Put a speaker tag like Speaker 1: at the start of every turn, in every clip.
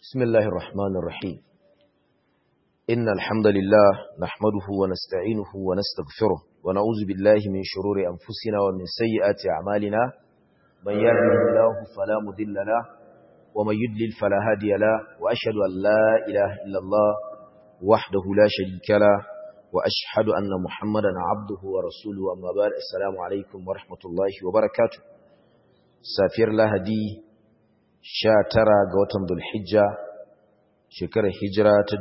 Speaker 1: بسم الله الرحمن الرحيم إن الحمد لله نحمده ونستعينه ونستغفره ونعوذ بالله من شرور أنفسنا ومن سيئات أعمالنا من يهده الله فلا مضل له ومن يضلل فلا هادي له وأشهد أن لا إله إلا الله وحده لا شريك له وأشهد أن محمدا عبده ورسوله أما بعد السلام عليكم ورحمة الله وبركاته سافر لهدي sha tara ga watan Dhulhijja shekarar hijira ta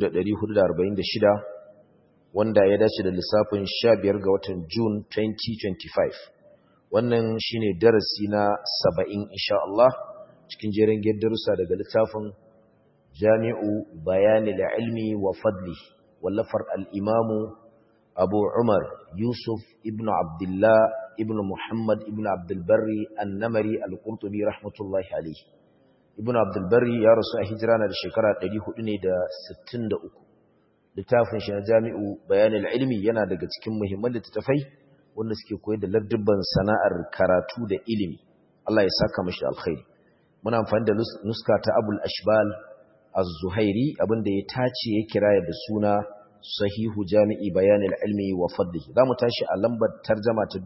Speaker 1: 1446 wanda ya dace da lissafin sha biyar ga watan June 2025 wannan shine darasi na 70 insha Allah cikin jerin darussa daga littafin Jami'u Bayanil Ilmi wa Fadli wallafar al-Imam Abu Umar Yusuf ibn Abdullah ibn Muhammad ibn Abdul Barri An-Namari Al-Qurtubi rahmatullahi alayhi Ibn Abdul Barri ya rasu a hijira na da shekara 463 littafin shi na Jami'u Bayanul Ilmi yana daga cikin muhimman littattafai wanda suke koyar da ladabban sana'ar karatu da ilimi Allah ya saka mashi alkhairi muna amfani da nuska ta Abul Ashbal Az-Zuhairi abinda ya tace ya kiraya da suna sahihu jami'i bayanin ilmi wa fadlihi za mu tashi a lambar tarjama ta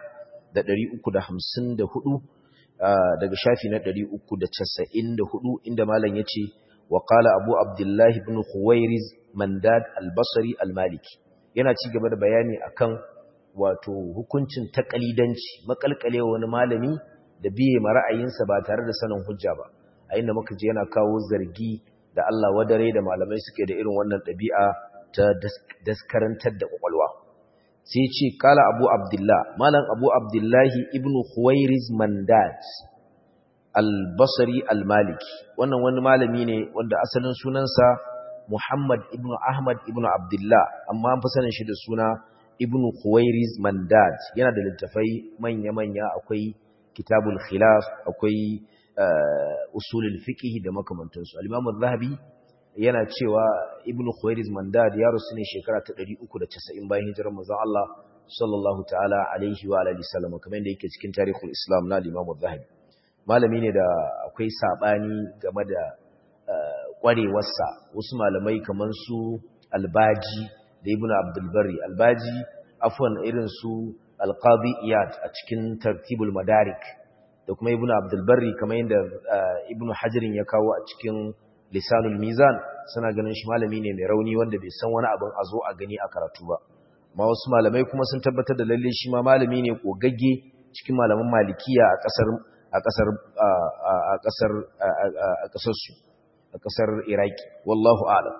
Speaker 1: 1354 daga shafi na 394 inda malam ya ce wa qala abu abdullah ibn khuwairiz mandad al-basri al-maliki yana ci gaba da bayani akan wato hukuncin takalidanci makalkale wani malami da biye ma ra'ayinsa ba tare da sanin hujja ba a inda muka je yana kawo zargi da Allah wadare da malamai suke da irin wannan ɗabi'a ta daskarantar da kwakwalwa sai ce kala abu abdullah malam abu abdullahi ibn khuwairiz mandad al-basri al-maliki wannan wani malami ne wanda asalin sunansa muhammad ibn ahmad ibn abdullah amma an fi sanin shi da suna ibn khuwairiz mandad yana da littafai manya-manya akwai kitabul khilaf akwai usulul fiqh da makamantansu al-imam az-zahabi yana cewa ibnu khuwairiz mandad ya rusu ne shekara ta 390 bayan hijirar manzon Allah sallallahu ta'ala alaihi wa alihi sallam kamar da yake cikin tarihul islam na Imam Az-Zahabi malami ne da akwai sabani game da kwarewarsa wasu malamai kamar su Albaji da Ibn Abdul Barri Albaji afwan irin su Al-Qadi Iyad a cikin Tartibul Madarik da kuma Ibn Abdul Barri kamar yadda Ibn Hajarin ya kawo a cikin lisanul mizan suna ganin shi malami ne mai rauni wanda bai san wani abin a zo a gani a karatu ba ma wasu malamai kuma sun tabbatar da lalle shi ma malami ne kogagge cikin malaman malikiya a kasar a kasar a kasar a kasar su a kasar iraki wallahu a'lam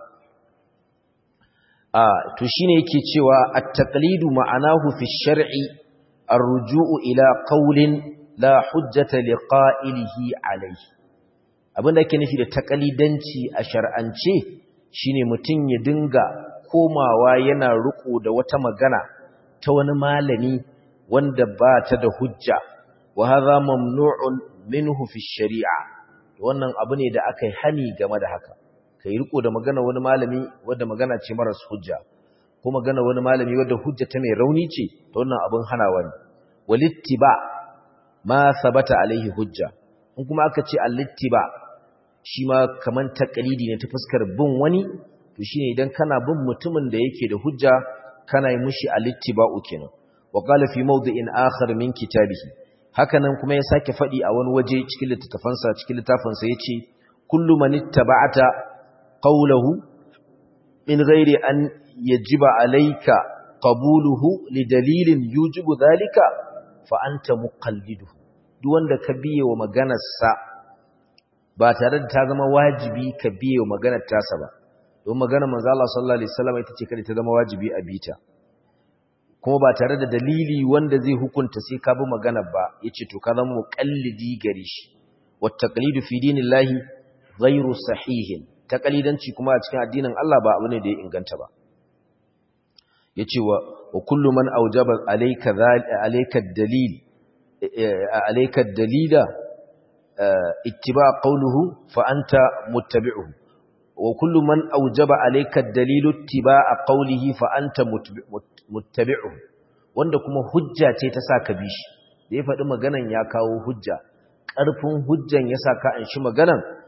Speaker 1: a to shine yake cewa at-taqlidu ma'anahu fi shar'i ar-ruju'u ila qawlin la hujjata liqa'ilihi alayhi abinda ake nufi da takalidanci a shar'ance shine mutum ya dinga komawa yana riko da wata magana ta wani malami wanda ba ta da hujja wa hadha mamnu'un minhu fi shari'a wannan abu ne da aka yi hani game da haka kai riko da magana wani malami wanda magana ce maras hujja ko magana wani malami wanda hujja ta mai rauni ce to wannan abin hanawa ne walittiba ma sabata alaihi hujja in kuma aka ce alittiba shi ma kaman takalidi ne ta fuskar bin wani to shine idan kana bin mutumin da yake da hujja kana yi mushi alittiba'u kenan wa qala fi mawdi'in akhar min kitabihi hakanan kuma ya sake fadi a wani waje cikin littafansa cikin littafinsa yace kullu man ittaba'ata qawluhu min ghairi an yajiba alayka qabuluhu li dalilin yujibu dhalika fa anta muqalliduhu duk wanda ka biye wa maganarsa ba tare da ta zama wajibi ka biye maganar tasa ba don maganar manzo Allah sallallahu alaihi wasallam ita ce kada ta zama wajibi a bita kuma ba tare da dalili wanda zai hukunta sai ka bi maganar ba yace to ka zama muqallidi gare shi wa taqlidu fi dinillahi ghairu sahihin taqlidanci kuma a cikin addinin Allah ba abu ne da ya inganta ba yace wa wa kullu man awjaba alayka alayka dalil alayka dalila اتباع قوله فأنت متبعه وكل من أوجب عليك الدليل اتباع قوله فأنت متبعه wanda kuma hujja ce ta saka bishi da ya faɗi maganan ya kawo hujja ƙarfin hujjan ya saka an shi maganan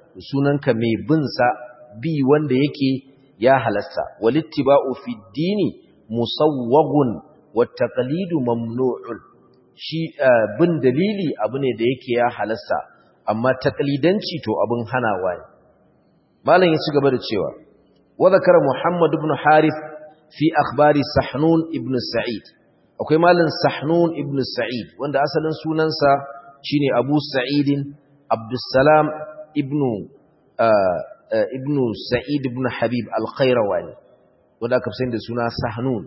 Speaker 1: sunanka mai bin sa bi wanda yake ya halasta walittiba'u fi dini musawwagun wat taqlidu mamnu'un shi bin dalili abu ne da yake ya halasta amma taqlidanci to abin hanawa ne malam ya ci gaba da cewa wa zakara muhammad ibn harith fi akhbari sahnun ibn sa'id akwai malam sahnun ibn sa'id wanda asalin sunansa shine abu sa'idin abdussalam ibn ibn sa'id ibn habib al-khairawani wanda aka fi da suna sahnun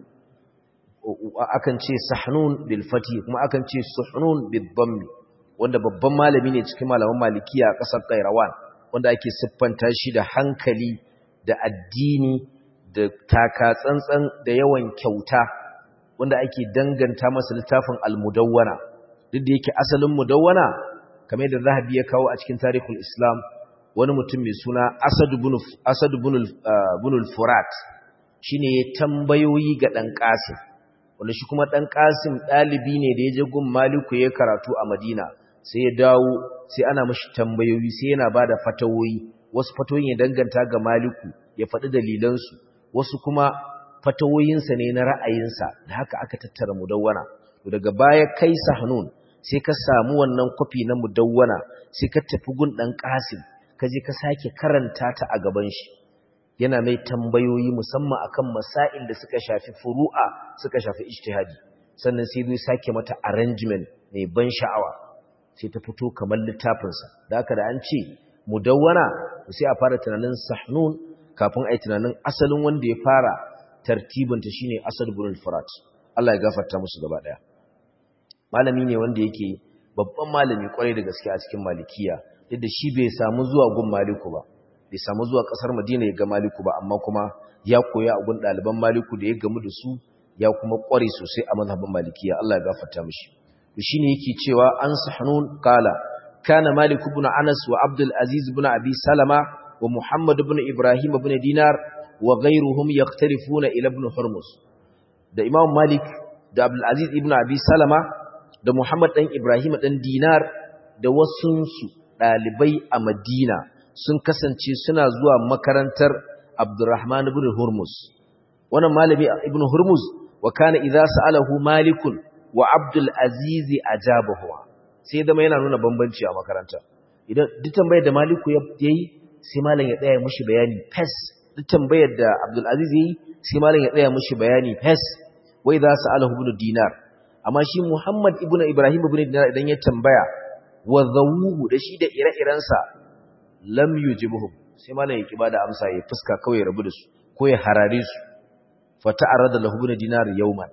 Speaker 1: akan ce sahnun bil fati kuma akan ce suhnun bil dhammi wanda babban malami ne cikin malaman malikiya a ƙasar kairawan wanda ake siffanta shi da hankali da addini da taka tsantsan da yawan kyauta wanda ake danganta masa littafin al-mudawwana duk da yake asalin mudawwana kamar da zahabi ya kawo a cikin tarihul islam wani mutum mai suna asad ibn al-furat shine ya tambayoyi ga dan qasim wanda shi kuma dan qasim dalibi ne da ya je gun maliku ya karatu a madina sai ya dawo sai ana mashi tambayoyi sai yana bada fatawoyi wasu fatawoyin ya danganta ga maliku ya faɗi dalilansu wasu kuma fatawoyinsa ne na ra'ayinsa da haka aka tattara mudawwana daga baya kai sahnun sai ka samu wannan kwafi na mudawwana sai ka tafi gun dan qasim ka je ka sake karanta ta a gaban shi yana mai tambayoyi musamman akan masail da suka shafi furu'a suka shafi ijtihadi sannan sai zai sake mata arrangement mai ban sha'awa sai ta fito kamar littafinsa da haka da an ce mudawwana sai a fara tunanin sahnun kafin ai tunanin asalin wanda ya fara tartibinta shine asad ibn al-furat Allah ya gafarta musu gaba daya malami ne wanda yake babban malami kwarai da gaske a cikin malikiya duk da shi bai samu zuwa gun maliku ba bai samu zuwa kasar madina ya ga maliku ba amma kuma ya koya a gun ɗaliban maliku da ya gamu da su ya kuma kware sosai a mazhabin malikiya Allah ya gafarta mishi shi ne yake cewa an sahnun kala kana malik ibn anas wa abdul aziz ibn abi salama wa muhammad ibn ibrahim ibn dinar wa ghayruhum yaqtarifuna ila ibn hurmus da imam malik da abdul aziz ibn abi salama da muhammad dan ibrahim dan dinar da wasunsu dalibai a madina sun kasance suna zuwa makarantar abdurrahman ibn hurmus wannan malami ibn hurmus wa kana idza sa'alahu malikun wa Abdul Aziz ajabahu sai zama yana nuna bambanci a makaranta idan duk tambayar da Maliku yayi sai malam ya tsaya mushi bayani fes duk tambayar da Abdul Aziz yayi sai malam ya tsaya mushi bayani fes wai za su alahu ibn dinar amma shi Muhammad ibn Ibrahim ibn dinar idan ya tambaya wa zawuhu da shi da ire-irensa lam yujibuhum sai malam ya kiba da amsa ya fuska kawai ya rabu da su ko ya harare su fa ta'arrada lahu ibn dinar yawman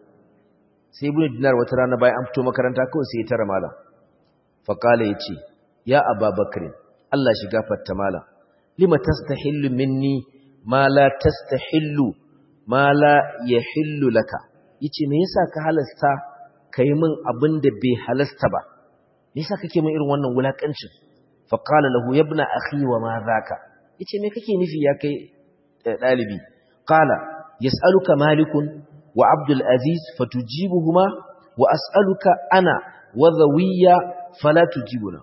Speaker 1: sai ibn dinar wata rana bayan an fito makaranta kawai sai ya tara malam fa kala yace ya ababakar Allah shi gafarta malam lima tastahillu minni ma la tastahillu ma la yahillu laka yace me yasa ka halasta kai min abin da bai halasta ba me yasa kake min irin wannan wulakancin fa qala lahu ya ibn akhi wa ma zaka yace me kake nufi ya kai dalibi qala yas'aluka malikun wa abdul aziz fatujibuhuma wa as'aluka ana wa dhawiya fala tujibuna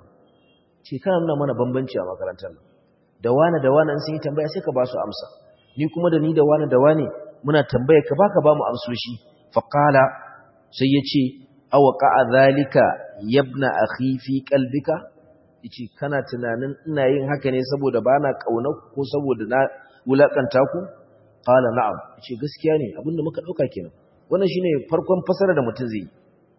Speaker 1: ce kana nuna mana bambanci a makarantar nan da wani da wani sun yi tambaya sai ka ba su amsa ni kuma da ni da wani da wani muna tambaya ka baka ba mu amsoshi fa qala sai yace aw qa'a zalika yabna akhi fi qalbika yace kana tunanin ina yin haka ne saboda bana kauna ko saboda na wulakanta ku qala na'am yace gaskiya ne abinda muka dauka kenan wannan shine farkon fasara da mutum zai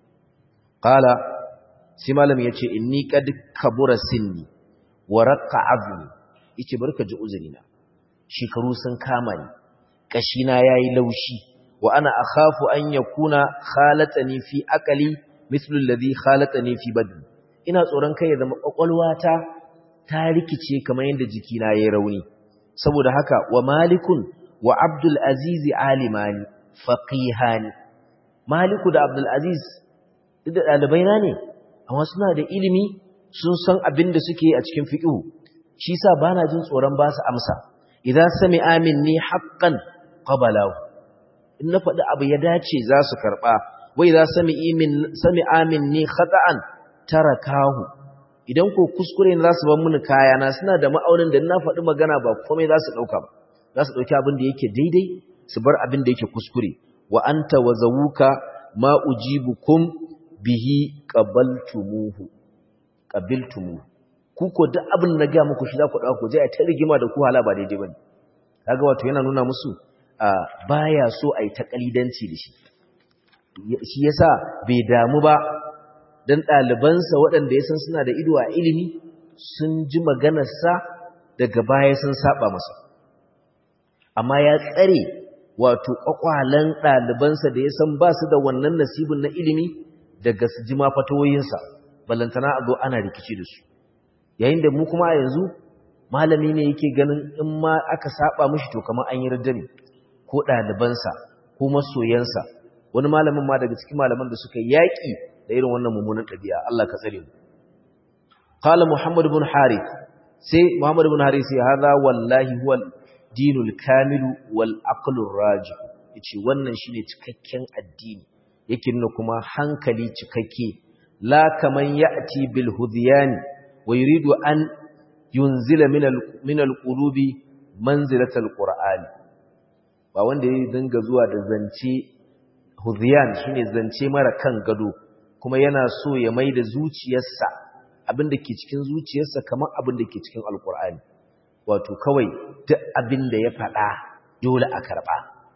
Speaker 1: qala sai malam yace inni qad kabura sinni wa raqqa azmi yace barka ji uzurina shekaru sun kama ni kashina yayi laushi wa ana akhafu an yakuna khalatani fi aqali mithlu alladhi khalatani fi badni ina tsoron kai ya zama kwakwalwata ta rikice kamar yadda jikina yayi rauni saboda haka wa malikun wa abdul aziz alimani faqihani maliku da abdul aziz duk da dalibaina ne amma suna da ilimi sun san abin da suke a cikin fiqhu shi sa bana jin tsoron ba su amsa idan sami amin ni haqqan qabalahu in na faɗi abu ya dace za su karɓa wai za sami amin ni khata'an tarakahu idan ko kuskure ne za su ban mini kayana suna da ma'aunin da na faɗi magana ba komai za su ɗauka ba za su ɗauki abin da yake daidai su bar abin da yake kuskure wa anta wa zawuka ma ujibukum bihi qabaltumuhu qabiltumuhu ku ko duk abin da ga muku shi za ku dauko je a ta rigima da ku hala ba daidai bane kaga wato yana nuna musu baya so ai ta kalidanci da shi shi yasa bai damu ba dan ɗalibansa waɗanda ya san suna da ido a ilimi sun ji maganarsa daga baya sun saba masa amma ya tsare wato ƙwaƙwalen ɗalibansa da ya san ba su da wannan nasibin na ilimi daga su ji mafatoyinsa ballantana a zo ana rikici da su yayin da mu kuma a yanzu malami ne yake ganin in ma aka saba mishi to kamar an yi ne ko ɗalibansa ko masoyansa wani malamin ma daga cikin malaman da suka yaƙi da irin wannan mummunan ɗabi'a Allah ka tsare mu qala muhammad ibn harith sai muhammad ibn harith sai hada wallahi huwa dinul kamilu wal aqlur raji yace wannan shine cikakken addini yake nuna kuma hankali cikakke la kaman ya'ti bil hudyan wa yuridu an yunzila min al min al qulubi manzilatal qur'an ba wanda ya dinga zuwa da zance hudyan shine zance mara kan gado kuma yana so ya maida zuciyarsa abinda ke cikin zuciyarsa kamar abinda ke cikin alqur'ani wato kawai duk abin da ya faɗa dole a karɓa.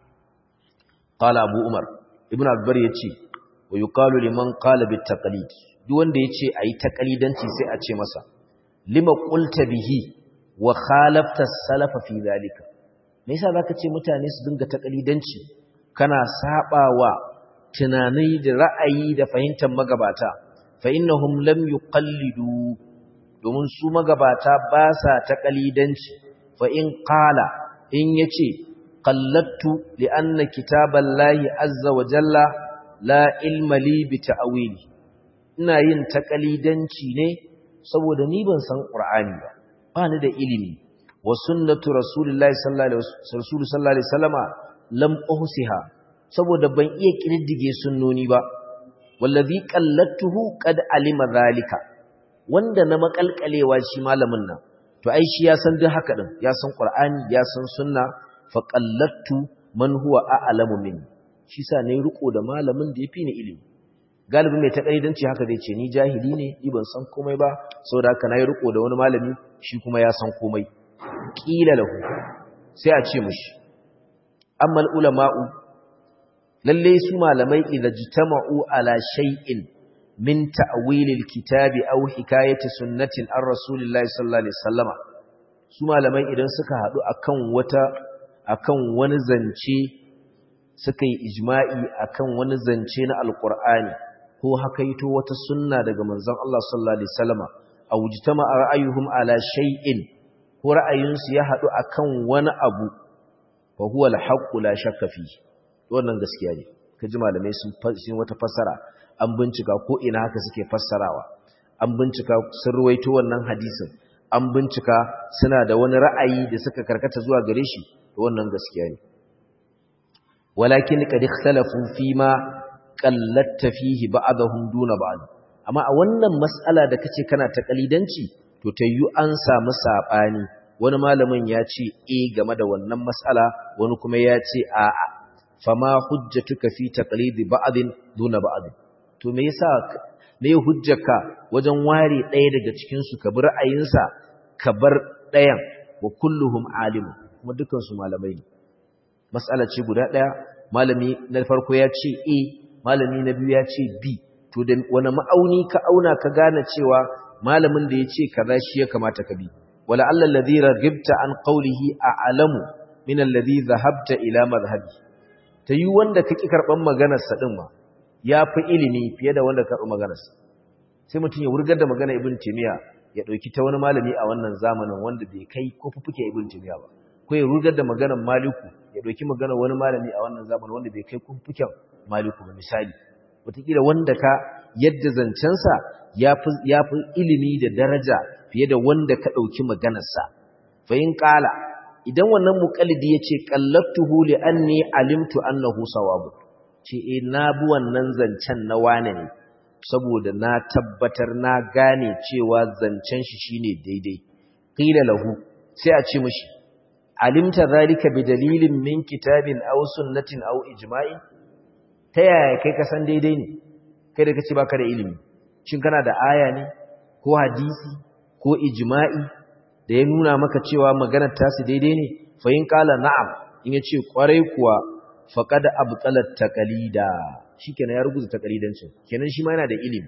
Speaker 1: Ƙala Abu Umar, Ibn Akbar ya ce, wa yi ƙalu liman ƙala bi taƙalid, duk wanda ya ce a yi taƙalidanci sai a ce masa, lima ƙulta bihi wa khalafta salafa fi zalika. Me yasa zaka ce mutane su dinga taƙalidanci kana saɓa wa tunani da ra'ayi da fahimtar magabata, fa innahum lam yuqallidu domin su magabata ba sa ta ƙalidanci fa in ƙala in ya ce ƙallattu li'anna kitaban lahi azza wa jalla la ilmali bi ta'awili ina yin ta ƙalidanci ne saboda ni ban san ƙur'ani ba ba ni da ilimi wa sunnatu rasulillahi sallallahu alaihi wasallama lam uhsiha saboda ban iya ƙididdige sunnoni ba wallazi qallattuhu qad alima zalika wanda na makalkalewa shi malamin nan to ai shi ya san duk haka din ya san qur'ani ya san sunna fa qallattu man huwa a'lamu minni shi sa ne riko da malamin da yafi ni ilimi galibi mai takaidanci haka zai ce ni jahili ne ni ban san komai ba saboda haka nayi riko da wani malami shi kuma ya san komai kila lahu sai a ce mishi amma ulama'u lalle su malamai idza jitama'u ala shay'in min ta'wilil kitabi aw hikayati sunnatin ar rasulillahi sallallahu alaihi wasallama su malamai idan suka hadu akan wata akan wani zance suka yi ijma'i akan wani zance na alqur'ani ko hakaito wata sunna daga manzon Allah sallallahu alaihi wasallama aw jitama ra'ayuhum ala shay'in ko ra'ayinsu ya hadu akan wani abu fa huwa al-haqqu la shakka fi wannan gaskiya ne kaji malamai sun wata fassara an bincika ko ina haka suke fassarawa an bincika sun ruwaito wannan hadisin an bincika suna da wani ra'ayi da suka karkata zuwa gare shi wannan gaskiya ne walakin qad ikhtalafu fi ma qallatta fihi ba'dahum duna ba'd amma a wannan mas'ala da kace kana ta kalidanci to tayyu an samu sabani wani malamin ya ce eh game da wannan mas'ala wani kuma ya ce a'a fama hujjatuka fi taqlidi ba'din duna ba'd to me yasa me hujjarka wajen ware ɗaya daga cikin su ka bi ra'ayinsa ka bar ɗayan wa kulluhum alim kuma dukan su malamai ne mas'ala ce guda ɗaya malami na farko ya ce a malami na biyu ya ce b to da wani ma'auni ka auna ka gane cewa malamin da ya ce kaza shi ya kamata ka bi wala alla alladhi raghibta an qawlihi a'lamu min alladhi dhahabta ila madhhabi ta yi wanda kake karban maganar sa din ma ya fi ilimi fiye da wanda karɓi maganarsa sai mutum ya wurgar da magana ibn timiya ya ɗauki ta wani malami a wannan zamanin wanda bai kai ko fufuke ibn timiya ba ko ya wurgar da maganar maliku ya ɗauki maganar wani malami a wannan zamanin wanda bai kai ko fufuken maliku ba misali wataƙila wanda ka yadda zancensa ya fi ilimi da daraja fiye da wanda ka ɗauki maganarsa fa in ƙala idan wannan muƙallidi ya ce ƙallattuhu li anni alimtu annahu sawabu ce e na bi wannan zancen na wane ne saboda na tabbatar na gane cewa zancen shi shine daidai qila lahu sai a ce mishi alimta zalika bi dalilin min kitabin aw sunnatin aw ijma'i ta yaya kai ka san daidai ne kai da kace baka da ilimi shin kana da aya ne ko hadisi ko ijma'i da ya nuna maka cewa maganar tasu daidai ne fa in qala na'am in yace kwarai kuwa faqad abtalat taqalida shikenan ya rubuta taqalidancin kenan shi ma yana da ilimi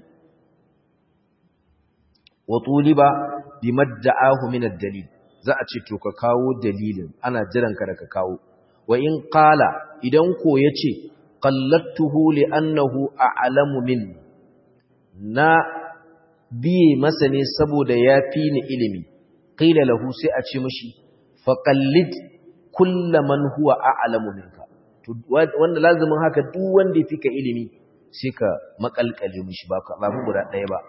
Speaker 1: wa tuliba bimadda'ahu min ad-dalil za a ce to ka kawo dalilin ana jiran ka da ka kawo wa in qala idan ko yace qallattuhu li annahu a'lamu minni na biye masa ne saboda ya fi ni ilimi qila lahu sai a ce mishi faqallid kullaman huwa a'lamu minka to wanda lazimin haka duk wanda ya fika ilimi sai ka makalkale mishi ba ka babu guda ɗaya ba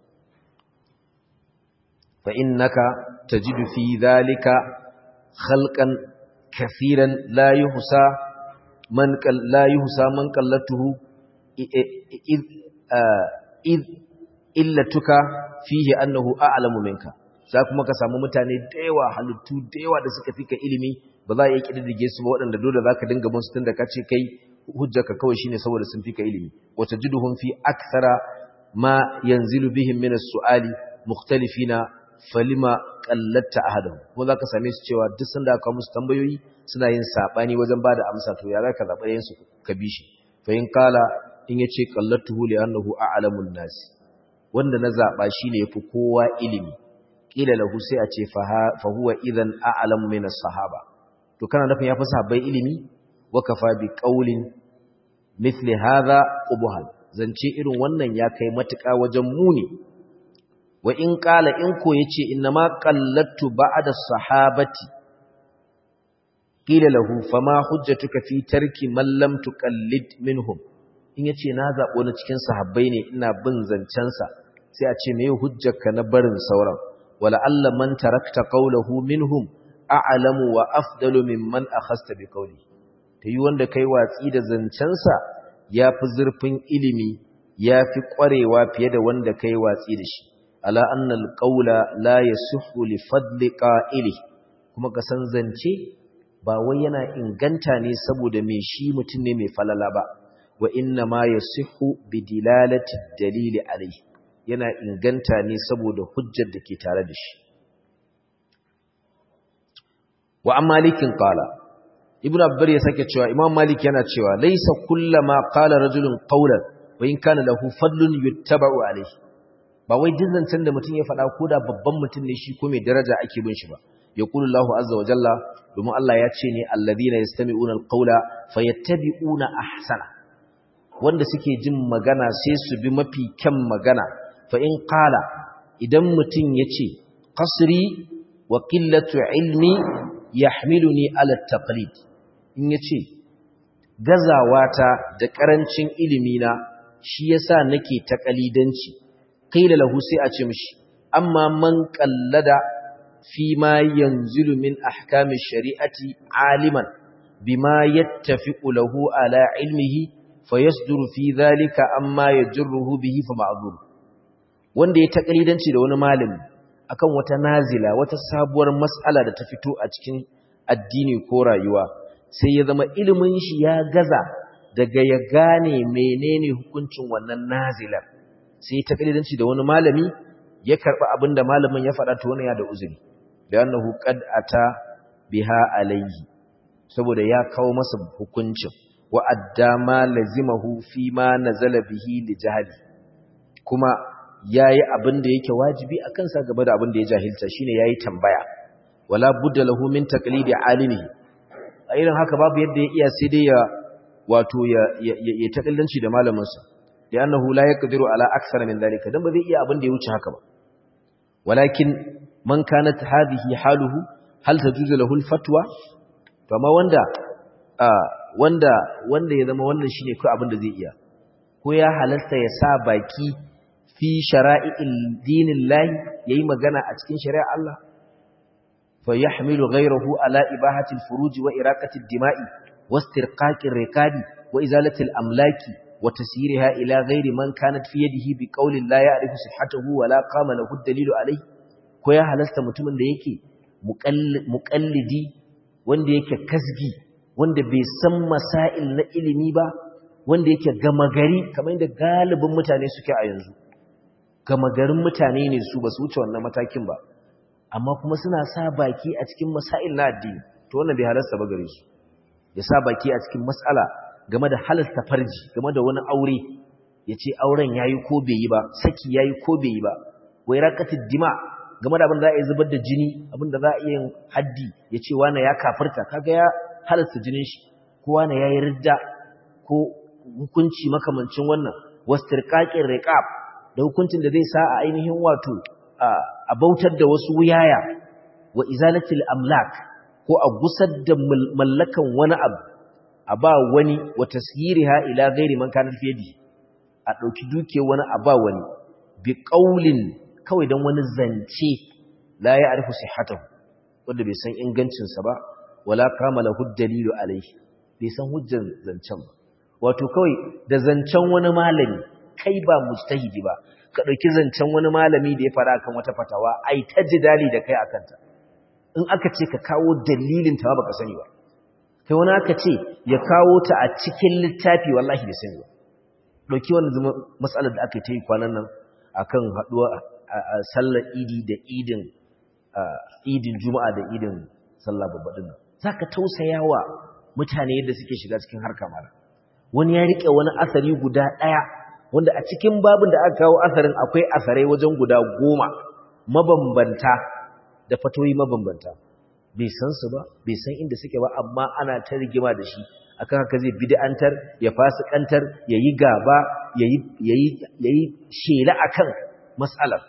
Speaker 1: fa innaka tajidu fi dhalika khalqan kaseeran la yuhsa man la yuhsa man qallatuhu id id illatuka fihi annahu a'lamu minka za kuma ka samu mutane da yawa halittu da yawa da suka fika ilimi ba za a iya kididdige su ba waɗanda dole za ka dinga bin su tunda ka ce kai hujjarka kawai shine saboda sun fika ilimi wa tajiduhum fi akthara ma yanzilu bihim min as-su'ali mukhtalifina falima qallatta ahaduhum ko za ka same su cewa duk sanda aka musu tambayoyi suna yin sabani wajen bada amsa to ya za ka zaba yin su ka bi shi fa in qala in yace qallatuhu li annahu a'lamun nas wanda na zaba shine yafi kowa ilimi kila lahu sai a ce fa huwa idan a'lamu min as-sahaba to kana nufin yafi sahabbai ilimi wa kafa bi qaulin mithli hadha qubhan zance irin wannan ya kai matuƙa wajen muni wa in qala in ko yace inma qallattu ba'da sahabati kila lahu fama hujjatuka fi tarki man lam tuqallid minhum in yace na zabo na cikin sahabbai ne ina bin zancensa sai a ce meye hujjarka na barin sauran wala alla man tarakta qawluhu minhum a'lamu wa afdalu mimman akhasta bi qawli tayi wanda kai watsi da zancensa yafi zurfin ilimi yafi kwarewa fiye da wanda kai watsi da shi ala anna alqawla la yasihhu li fadli qa'ili kuma ka san zance ba wai yana inganta ne saboda me shi mutum ne mai falala ba wa inna ma yasihhu bi dilalati dalili alayhi yana inganta ne saboda hujjar da ke tare da shi wa an malikin qala ibnu abbar ya sake cewa imam malik yana cewa laysa kullama qala rajulun qawlan wa in kana lahu fadlun yuttaba'u alayhi ba wai dizancin da mutum ya faɗa ko da babban mutum ne shi ko mai daraja ake bin shi ba yaqulu Allahu azza wa jalla domin Allah ya ce ne alladhina yastami'una alqawla fayattabi'una ahsana wanda suke jin magana sai su bi mafi kyan magana fa in qala idan mutum yace qasri wa qillatu ilmi yahmiluni ala taqlid in yace gazawata da karancin ilimi na shi yasa nake taqalidanci qila lahu sai a ce mishi amma man qallada fi ma yanzilu min ahkami shari'ati aliman bima yattafiqu lahu ala ilmihi fayasduru fi dhalika amma yajruhu bihi fa ma'zur wanda ya takalidanci da wani malami akan wata nazila wata sabuwar mas'ala da ta fito a cikin addini ko rayuwa sai ya zama ilimin shi ya gaza daga ya gane menene hukuncin wannan nazilar sai ya takalidanci da wani malami ya karba abinda malamin ya faɗa to wannan ya da uzuri da annahu qad ata biha alayhi saboda ya kawo masa hukuncin wa addama lazimahu fi ma nazala bihi li jahli kuma yayi abin da yake wajibi akan sa gaba da abin da ya jahilta shine yayi tambaya wala budda lahu min taqlidi alimi a irin haka babu yadda ya iya sai dai ya wato ya ya takallanci da malamin sa da annahu la yaqdiru ala akthara min dalika dan ba zai iya abin da ya wuce haka ba walakin man kanat hadhihi haluhu hal tajuzu lahu alfatwa to amma wanda wanda wanda ya zama wannan shine kai abin da zai iya ko ya halasta ya sa baki fi shara'il dinillahi yayi magana a cikin shari'ar Allah fa yahmilu ghayrahu ala ibahati alfuruj wa iraqati ad-dima'i wastirqaqi ar-riqabi wa izalati al-amlaki wa tasiriha ila ghairi man kanat fi yadihi bi qawlin la ya'rifu sihhatahu wa la qama lahu dalilu alayhi ko ya halasta mutumin da yake muqallidi wanda yake kasgi wanda bai san masail na ilimi ba wanda yake gama gari kamar yadda galibin mutane suke a yanzu gama garin mutane ne su ba su wuce wannan matakin ba amma kuma suna sa baki a cikin masail na addini to wannan bai halasta ba gare su ya sa baki a cikin mas'ala game da halasta farji game da wani aure ya ce auren yayi ko bai yi ba saki yayi ko bai yi ba wai raqatid dima game da abin da za a yi zubar da jini abin da za a yi haddi ya ce wani ya kafirta kaga ya halasta jinin shi ko wani ya yi ridda ko hukunci makamancin wannan wastirqaqir riqab da hukuncin da zai sa a ainihin wato a bautar da wasu wuyaya wa izalatil amlak ko a gusar da mallakan wani abu a ba wani wa tasghiriha ila ghairi man kana fi yadi a dauki duke wani a ba wani bi qaulin kawai dan wani zance la ya arifu sihhatahu wanda bai san ingancin sa ba wala kamala huddalilu alaihi bai san hujjar zancen ba wato kawai da zancen wani malami kai ba mujtahidi ba ka dauki zancen wani malami da ya fara kan wata fatawa ai ta jidali da kai akan ta in aka ce ka kawo dalilin ta baka sani ba kai wani aka ce ya kawo ta a cikin littafi wallahi bai sani ba dauki wannan matsalar da aka yi ta yi kwanan nan akan haduwa a sallar idi da idin idin juma'a da idin sallah babba din zaka tausayawa mutane yadda suke shiga cikin harka mara wani ya rike wani asari guda daya wanda a cikin babin da aka kawo asarin akwai asarai wajen guda goma mabambanta da fatoyi mabambanta bai san su ba bai san inda suke ba amma ana ta rigima da shi akan haka zai bid'antar ya fasikantar yayi gaba yayi yayi yayi shela akan mas'alar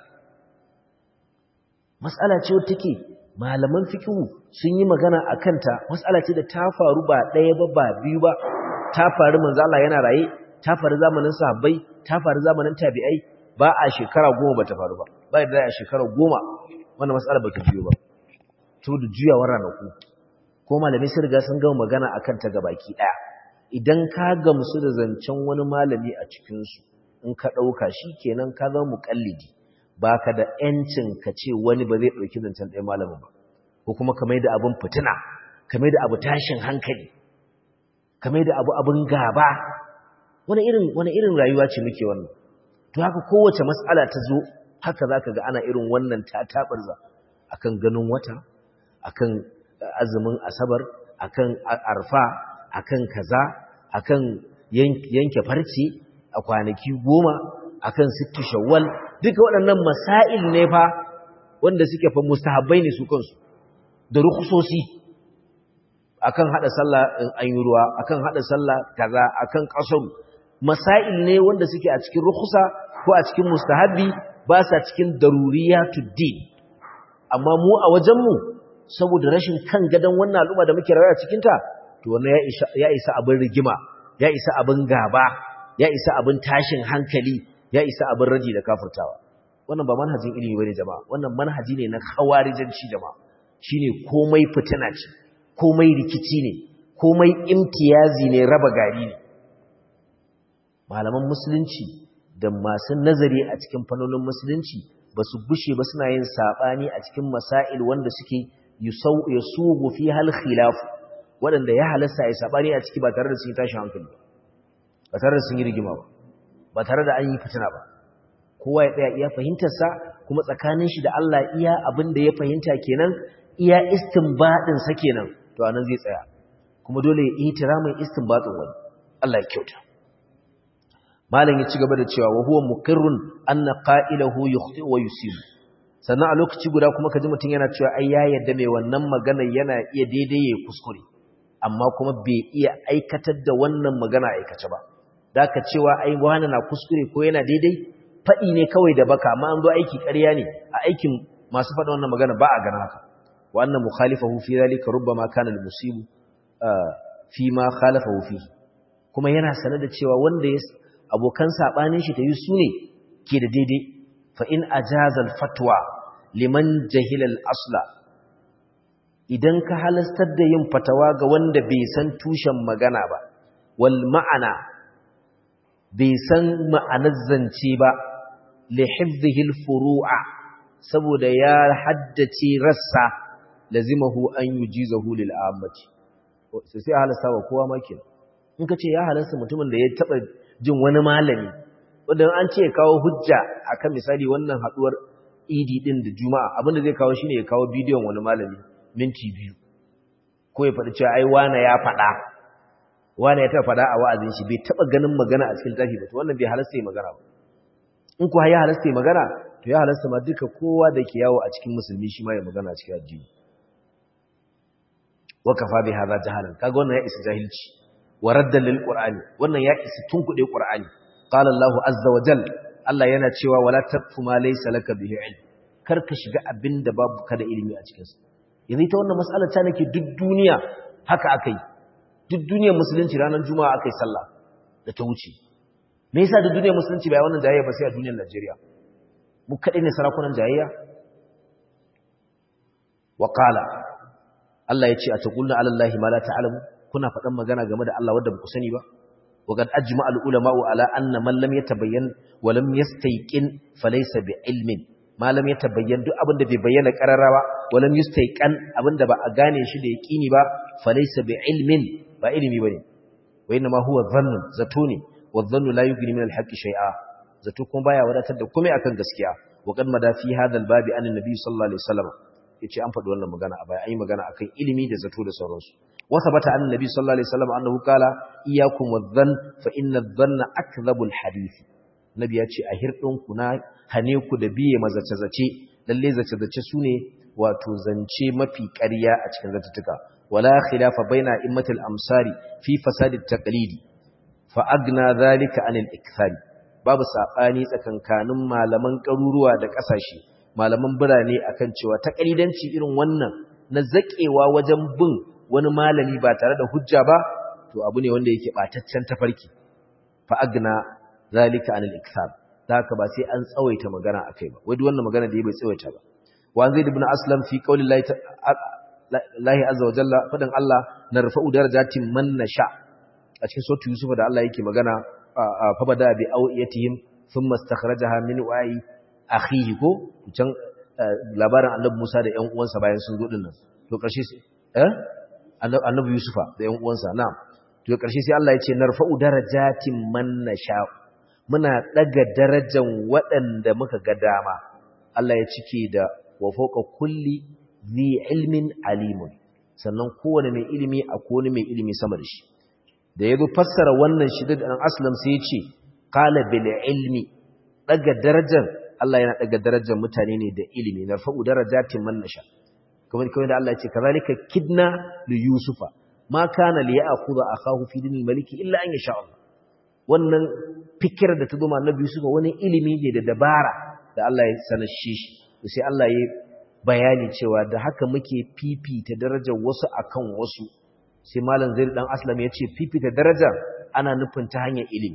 Speaker 1: mas'ala ce wacce take malaman fiqhu sun yi magana akan ta mas'ala ce da ta faru ba ɗaya ba ba biyu ba ta faru manzo Allah yana raye ta faru zamanin sahabbai ta faru zamanin tabi'ai ba a shekara goma bata faru ba ba da a shekara goma wannan mas'ala bata biyo ba to da juyawar ranaku ko malamai sun riga sun gama magana akan ta gabaki daya idan ka gamsu da zancen wani malami a cikin su in ka dauka kenan ka zama muqallidi baka da yancin ka ce wani ba zai dauki zancen ɗaya malamin ba ko kuma kamar da abun fitina kamar da abu tashin hankali kamar da abu abun gaba wani irin wani irin rayuwa ce muke wannan to haka kowace mas'ala ta zo haka zaka ga ana irin wannan tatabarza akan ganin wata akan azumin asabar akan arfa akan kaza akan yanke farce a kwanaki goma akan sittu shawwal duka waɗannan masail ne fa wanda suke fa mustahabbai ne su kansu da rukusosi akan hada sallah in an yi ruwa akan hada sallah kaza akan kasaru masail ne wanda suke a cikin rukusa ko a cikin mustahabbi ba sa cikin daruriyatud din amma mu a wajenmu saboda rashin kan gadon wannan al'umma da muke rayuwa cikin ta to wannan ya isa abin rigima ya isa abin gaba ya isa abin tashin hankali ya isa abin raji da kafurtawa wannan ba manhajin ilimi bane jama'a wannan manhaji ne na khawarijanci jama'a shine komai fitina ce komai rikici ne komai imtiyazi ne raba gari ne malaman musulunci da masu nazari a cikin fannonin musulunci ba su gushe ba suna yin saɓani a cikin masail wanda suke yasugu fi hal khilaf waɗanda ya halasta ya saɓani a ciki ba tare da sun yi tashi hankali ba tare da sun yi rigima ba ba tare da an yi fitina ba kowa ya tsaya iya fahimtarsa kuma tsakanin shi da Allah iya abin da ya fahimta kenan iya istinbadin sa kenan to anan zai tsaya kuma dole ya ihtiramin istinbadin wani Allah ya kyauta malam ya ci gaba da cewa wa huwa muqirrun anna qa'ilahu yukhti wa yusib sannan a lokaci guda kuma kaji mutun yana cewa ai ya yadda mai wannan magana yana iya daidai ya kuskure amma kuma bai iya aikatar da wannan magana aikace ba da ka cewa ai wani na kuskure ko yana daidai faɗi ne kawai da baka amma an zo aiki ƙarya ne a aikin masu faɗa wannan magana ba a gana haka wa anna mukhalifahu fi zalika rubbama kana al-musib fi ma khalafahu fi kuma yana sanar da cewa wanda ya abokan sabanin shi ta yi sune ke da daidai fa in ajazal fatwa liman jahila al-asla idan ka halastar da yin fatawa ga wanda bai san tushen magana ba wal ma'ana bai san ma'anar zance ba li hifdhihi al-furu'a saboda ya haddace rassa lazimahu an yujizahu lil ammati sai sai halasta wa kowa ma kenan in kace ya halasta mutumin da ya taba jin wani malami wanda an ce kawo hujja akan misali wannan haduwar idi din da juma'a abinda zai kawo shine ya kawo bidiyon wani malami minti biyu ko ya faɗi cewa ai wane ya faɗa wane ya taɓa faɗa a wa'azin shi bai taɓa ganin magana a cikin tafi ba to wannan bai halasta ya magana ba in kuwa ya halasta ya magana to ya halasta ma duka kowa da ke yawo a cikin musulmi shi ma ya magana a cikin addini wa kafa bi hadha jahalan kaga wannan ya isa jahilci wa raddan lil qur'ani wannan ya isa tunkuɗe qur'ani qala Allahu azza wa jalla Allah yana cewa wala taqfu ma laysa laka bihi ilm kar ka shiga abinda babu kada ilimi a cikin sa yanzu ita wannan mas'alar ta nake duk duniya haka akai duk duniyar musulunci ranar juma'a akai sallah da ta wuce me yasa duk duniyar musulunci bai wannan jayayya ba sai a duniyar Najeriya mu kadai ne sarakunan jayayya wa qala Allah ya ce a taqulna ala allahi ma la ta'lamu kuna faɗan magana game da Allah wanda ba ku sani ba وقد أجمع العلماء على أن من لم يتبين ولم يستيقن فليس بعلم ما لم يتبين duk abin da bai bayyana kararawa walam yustayqan abin da ba a gane shi da yaqini ba falaysa bi'ilmin ba ilimi bane wa inma huwa dhann zato ne wa dhann la yughni min al-haqqi shay'a zato kuma baya wadatar da komai akan gaskiya wa qad mada fi hadha al-bab an an-nabi sallallahu alaihi wasallam yace an faɗi wannan magana a baya an yi magana akan ilimi da zato da sauransu وثبت عن النبي صلى الله عليه وسلم أنه قال إياكم والظن فإن الظن أكذب الحديث النبي يأتي أهرتون كنا هنيكو دبيه مزتزتي للي زتزتي سوني وتزنشي ما في كريا أتكن زتتك ولا خلاف بين إمة الأمصار في فساد التقليد فأغنى ذلك عن الإكثار babu sabani tsakankanin malaman karuruwa da kasashe malaman birane akan cewa takalidanci irin wannan na zakewa wajen bin wani malami ba tare da hujja ba to abu ne wanda yake bataccen tafarki fa agna zalika anil ikthar haka ba sai an tsawaita magana akai ba wai duk wannan magana da bai tsawaita ba wa zaid ibn aslam fi qawli lahi azza wa jalla fadan Allah narfa'u darajatin man nasha a cikin sura yusuf da Allah yake magana fa bada bi awiyatihim thumma istakhrajaha min wa'i akhihi ko can labarin annabi Musa da ƴan uwansa bayan sun zo dinnan to karshe eh annabi Yusufa da ƴan uwansa na'am to ƙarshe sai Allah ya ce narfa'u darajatin man nasha muna daga darajar waɗanda muka ga dama Allah ya cike da wa fawqa kulli zi ilmin alimun sannan kowane mai ilimi a kowane mai ilimi sama da shi da yazo fassara wannan shidda dan aslam sai ya ce qala bil ilmi daga darajar Allah yana daga darajar mutane ne da ilimi narfa'u darajatin man nasha kamar kawai da Allah ya ce kazalika kidna li yusufa ma kana li ya'khudha akahu fi dinil maliki illa an yasha Allah wannan fikir da ta zo annabi yusufa wani ilimi ne da dabara da Allah ya sanar shi sai Allah ya bayani cewa da haka muke fifita darajar wasu akan wasu sai malam zaid dan aslam ya ce fifita daraja ana nufin ta hanyar ilimi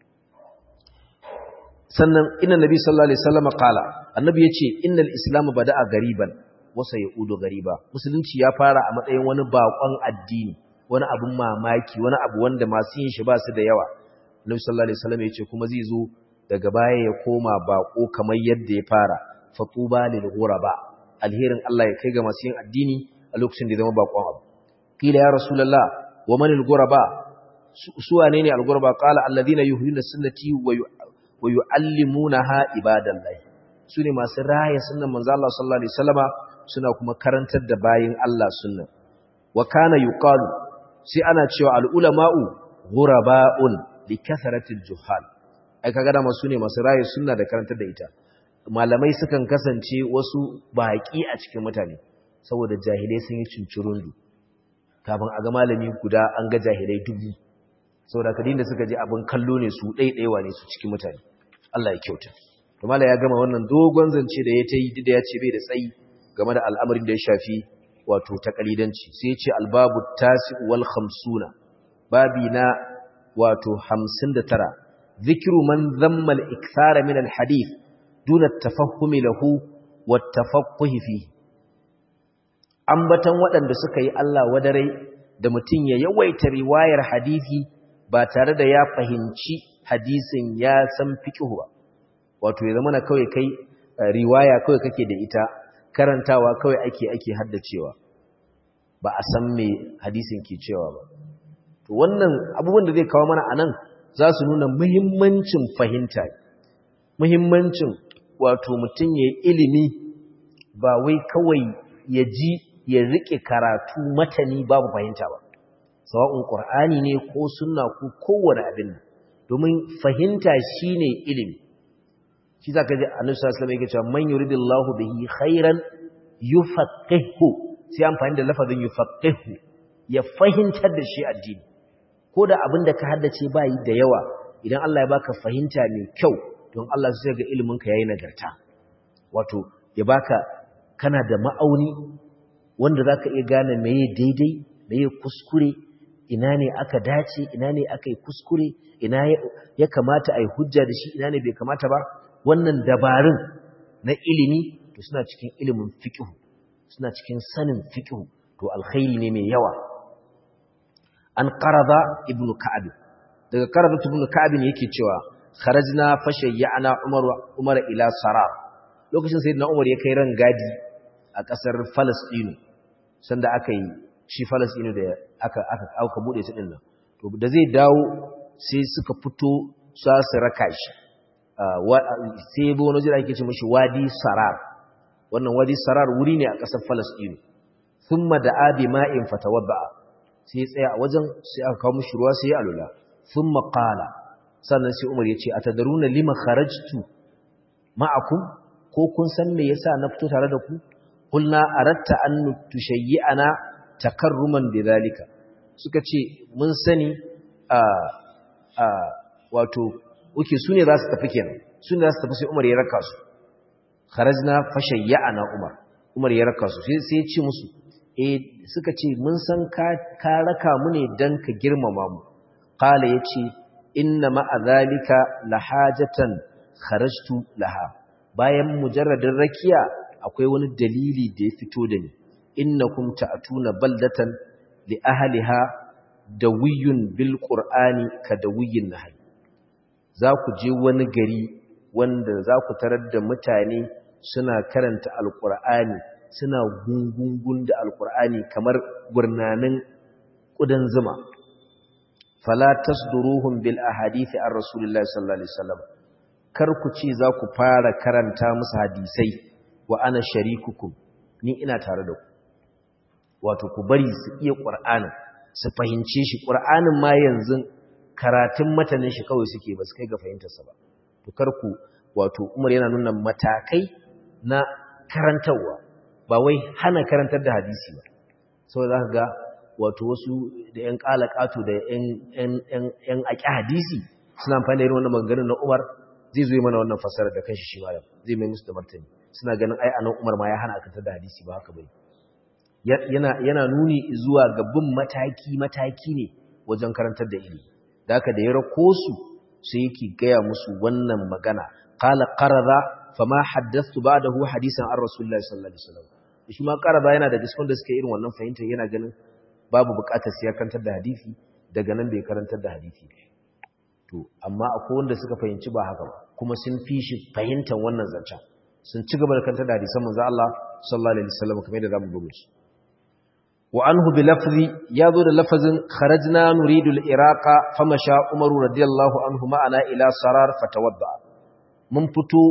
Speaker 1: sannan inna nabi sallallahu alaihi wasallam qala annabi yace innal islam bada'a gariban wasa ya udo gariba musulunci ya fara a matsayin wani bakon addini wani abun mamaki wani abu wanda masu yin shi ba su da yawa Nabi sallallahu alaihi wasallam yace kuma zai zo daga baya ya koma bako kamar yadda ya fara fatuba lil ghuraba alherin Allah ya kai ga masu yin addini a lokacin da ya zama bakon abu kila ya rasulullah wa man al ghuraba su wane ne al ghuraba qala alladhina yuhyuna sunnati wa yuallimunaha ibadallahi su ne masu raya sunnan manzo Allah sallallahu alaihi wasallama suna kuma karantar da bayin Allah sunna wa kana yuqalu sai ana cewa al ulama'u ghuraba'un li kasratil juhal ai kaga da masu ne masu raye sunna da karantar da ita malamai sukan kasance wasu baki a cikin mutane saboda jahilai sun yi cincirundu kafin a ga malami guda an ga jahilai dubu saboda kadin da suka je abin kallo ne su ɗaiɗaiwa ne su cikin mutane Allah ya kyauta kuma ya gama wannan dogon zance da ya ta yi da ya ce bai da tsayi game da al'amarin da ya shafi wato takalidanci sai ya ce albabu tasi wal khamsuna babi na wato hamsin da tara zikiru man zamma al-ikthara min al-hadith duna tafahumi lahu wa tafaqquhi fi ambatan waɗanda suka yi Allah wadarai da mutum ya yawaita riwayar hadisi ba tare da ya fahimci hadisin ya san fiqh ba wato ya zama na kawai kai riwaya kawai kake da ita karantawa kawai ake ake haddacewa ba a san me hadisin ke cewa ba to wannan abubuwan da zai kawo mana anan za su nuna muhimmancin fahimta muhimmancin wato mutum ya ilimi ba wai kawai ya ji ya rike karatu matani babu fahimta ba sawa'un qur'ani ne ko sunna ko kowane abin domin fahimta shine ilimi shi zaka ji annabi sallallahu alaihi wasallam yake cewa man yuridillahu bihi khairan yufaqihu sai amfani da lafazin yufaqihu ya fahimtar da shi addini ko da abin da ka haddace bayi da yawa idan Allah ya baka fahimta mai kyau don Allah sai ga ilimin ka yayi nagarta wato ya baka kana da ma'auni wanda zaka iya gane meye daidai meye kuskure ina ne aka dace ina ne aka yi kuskure ina ya kamata a yi hujja da shi ina ne bai kamata ba wannan dabarun na ilimi to suna cikin ilimin fiqh suna cikin sanin fiqh to alkhairi ne mai yawa an qarada ibnu ka'ab daga qarada ibnu ka'ab ne yake cewa kharajna fashayyana umar umar ila sarar lokacin sayyidina umar ya kai ran gadi a kasar Palestine sanda aka yi shi Palestine da aka aka aka bude ta dinnan to da zai dawo sai suka fito sa su raka shi sai ya bi wani jira ake ce mashi wadi sarar wannan wadi sarar wuri ne a ƙasar falasɗinu sun da abi ma'in fatawadda sai ya tsaya a wajen sai aka kawo mashi ruwa sai ya alula sun maƙala sannan sai umar ya ce a tadaruna lima kharajtu ma'akum ko kun san me yasa na fito tare da ku kulna aratta an tushayyi'ana takarruman bidhalika suka ce mun sani a a wato uke su ne za su tafi kenan su ne za su tafi sai umar ya raka su kharajna fashayya'ana umar umar ya raka su sai ya ce musu eh suka ce mun san ka ka raka mu ne dan ka girmama mu qala yace inna ma'a zalika lahajatan kharajtu laha bayan mujarradin rakiya akwai wani dalili da ya fito da ni innakum ta'tuna baldatan li ahliha dawiyun bil qur'ani ka dawiyin nahl za ku je wani gari wanda za ku tarar da mutane suna karanta alqur'ani suna gungungun da alqur'ani kamar gurnanin kudan zuma fala tasduruhum bil ahadith ar rasulillahi sallallahu alaihi wasallam kar ku ce za ku fara karanta musu hadisai wa ana sharikukum ni ina tare da ku wato ku bari su iya qur'anin su fahimce shi qur'anin ma yanzu karatun matanin shi kawai suke ba su kai ga fahimtar sa ba to kar ku wato Umar yana nuna matakai na karantawa ba wai hana karantar da hadisi ba saboda zaka ga wato wasu da ‘yan ƙalaƙato da ‘yan aƙi hadisi suna amfani da irin wannan maganganun na Umar zai zo mana wannan fasarar da kanshi shi malam zai mai musu da martani suna ganin ai anan Umar ma ya hana akatar da hadisi ba haka bai yana yana nuni zuwa ga bin mataki mataki ne wajen karantar da ilimi da haka da ya rako su sai yake gaya musu wannan magana qala qarada fama haddathtu ba'dahu hadisan ar rasulullahi sallallahu alaihi wasallam shi ma qarada yana da cikin da suka irin wannan fahimta yana ganin babu bukatar sai ya karantar da hadisi daga nan bai karantar da hadisi to amma akwai wanda suka fahimci ba haka ba kuma sun fi shi fahimtar wannan zancen sun ci gaba da karantar da hadisan manzo Allah sallallahu alaihi wasallam kamar yadda zamu bugu shi wa anhu bi lafzi yazo da lafazin kharajna nuridu al-iraqa famasha umaru radiyallahu anhu ma'ana ila sarar fatawadda mun fito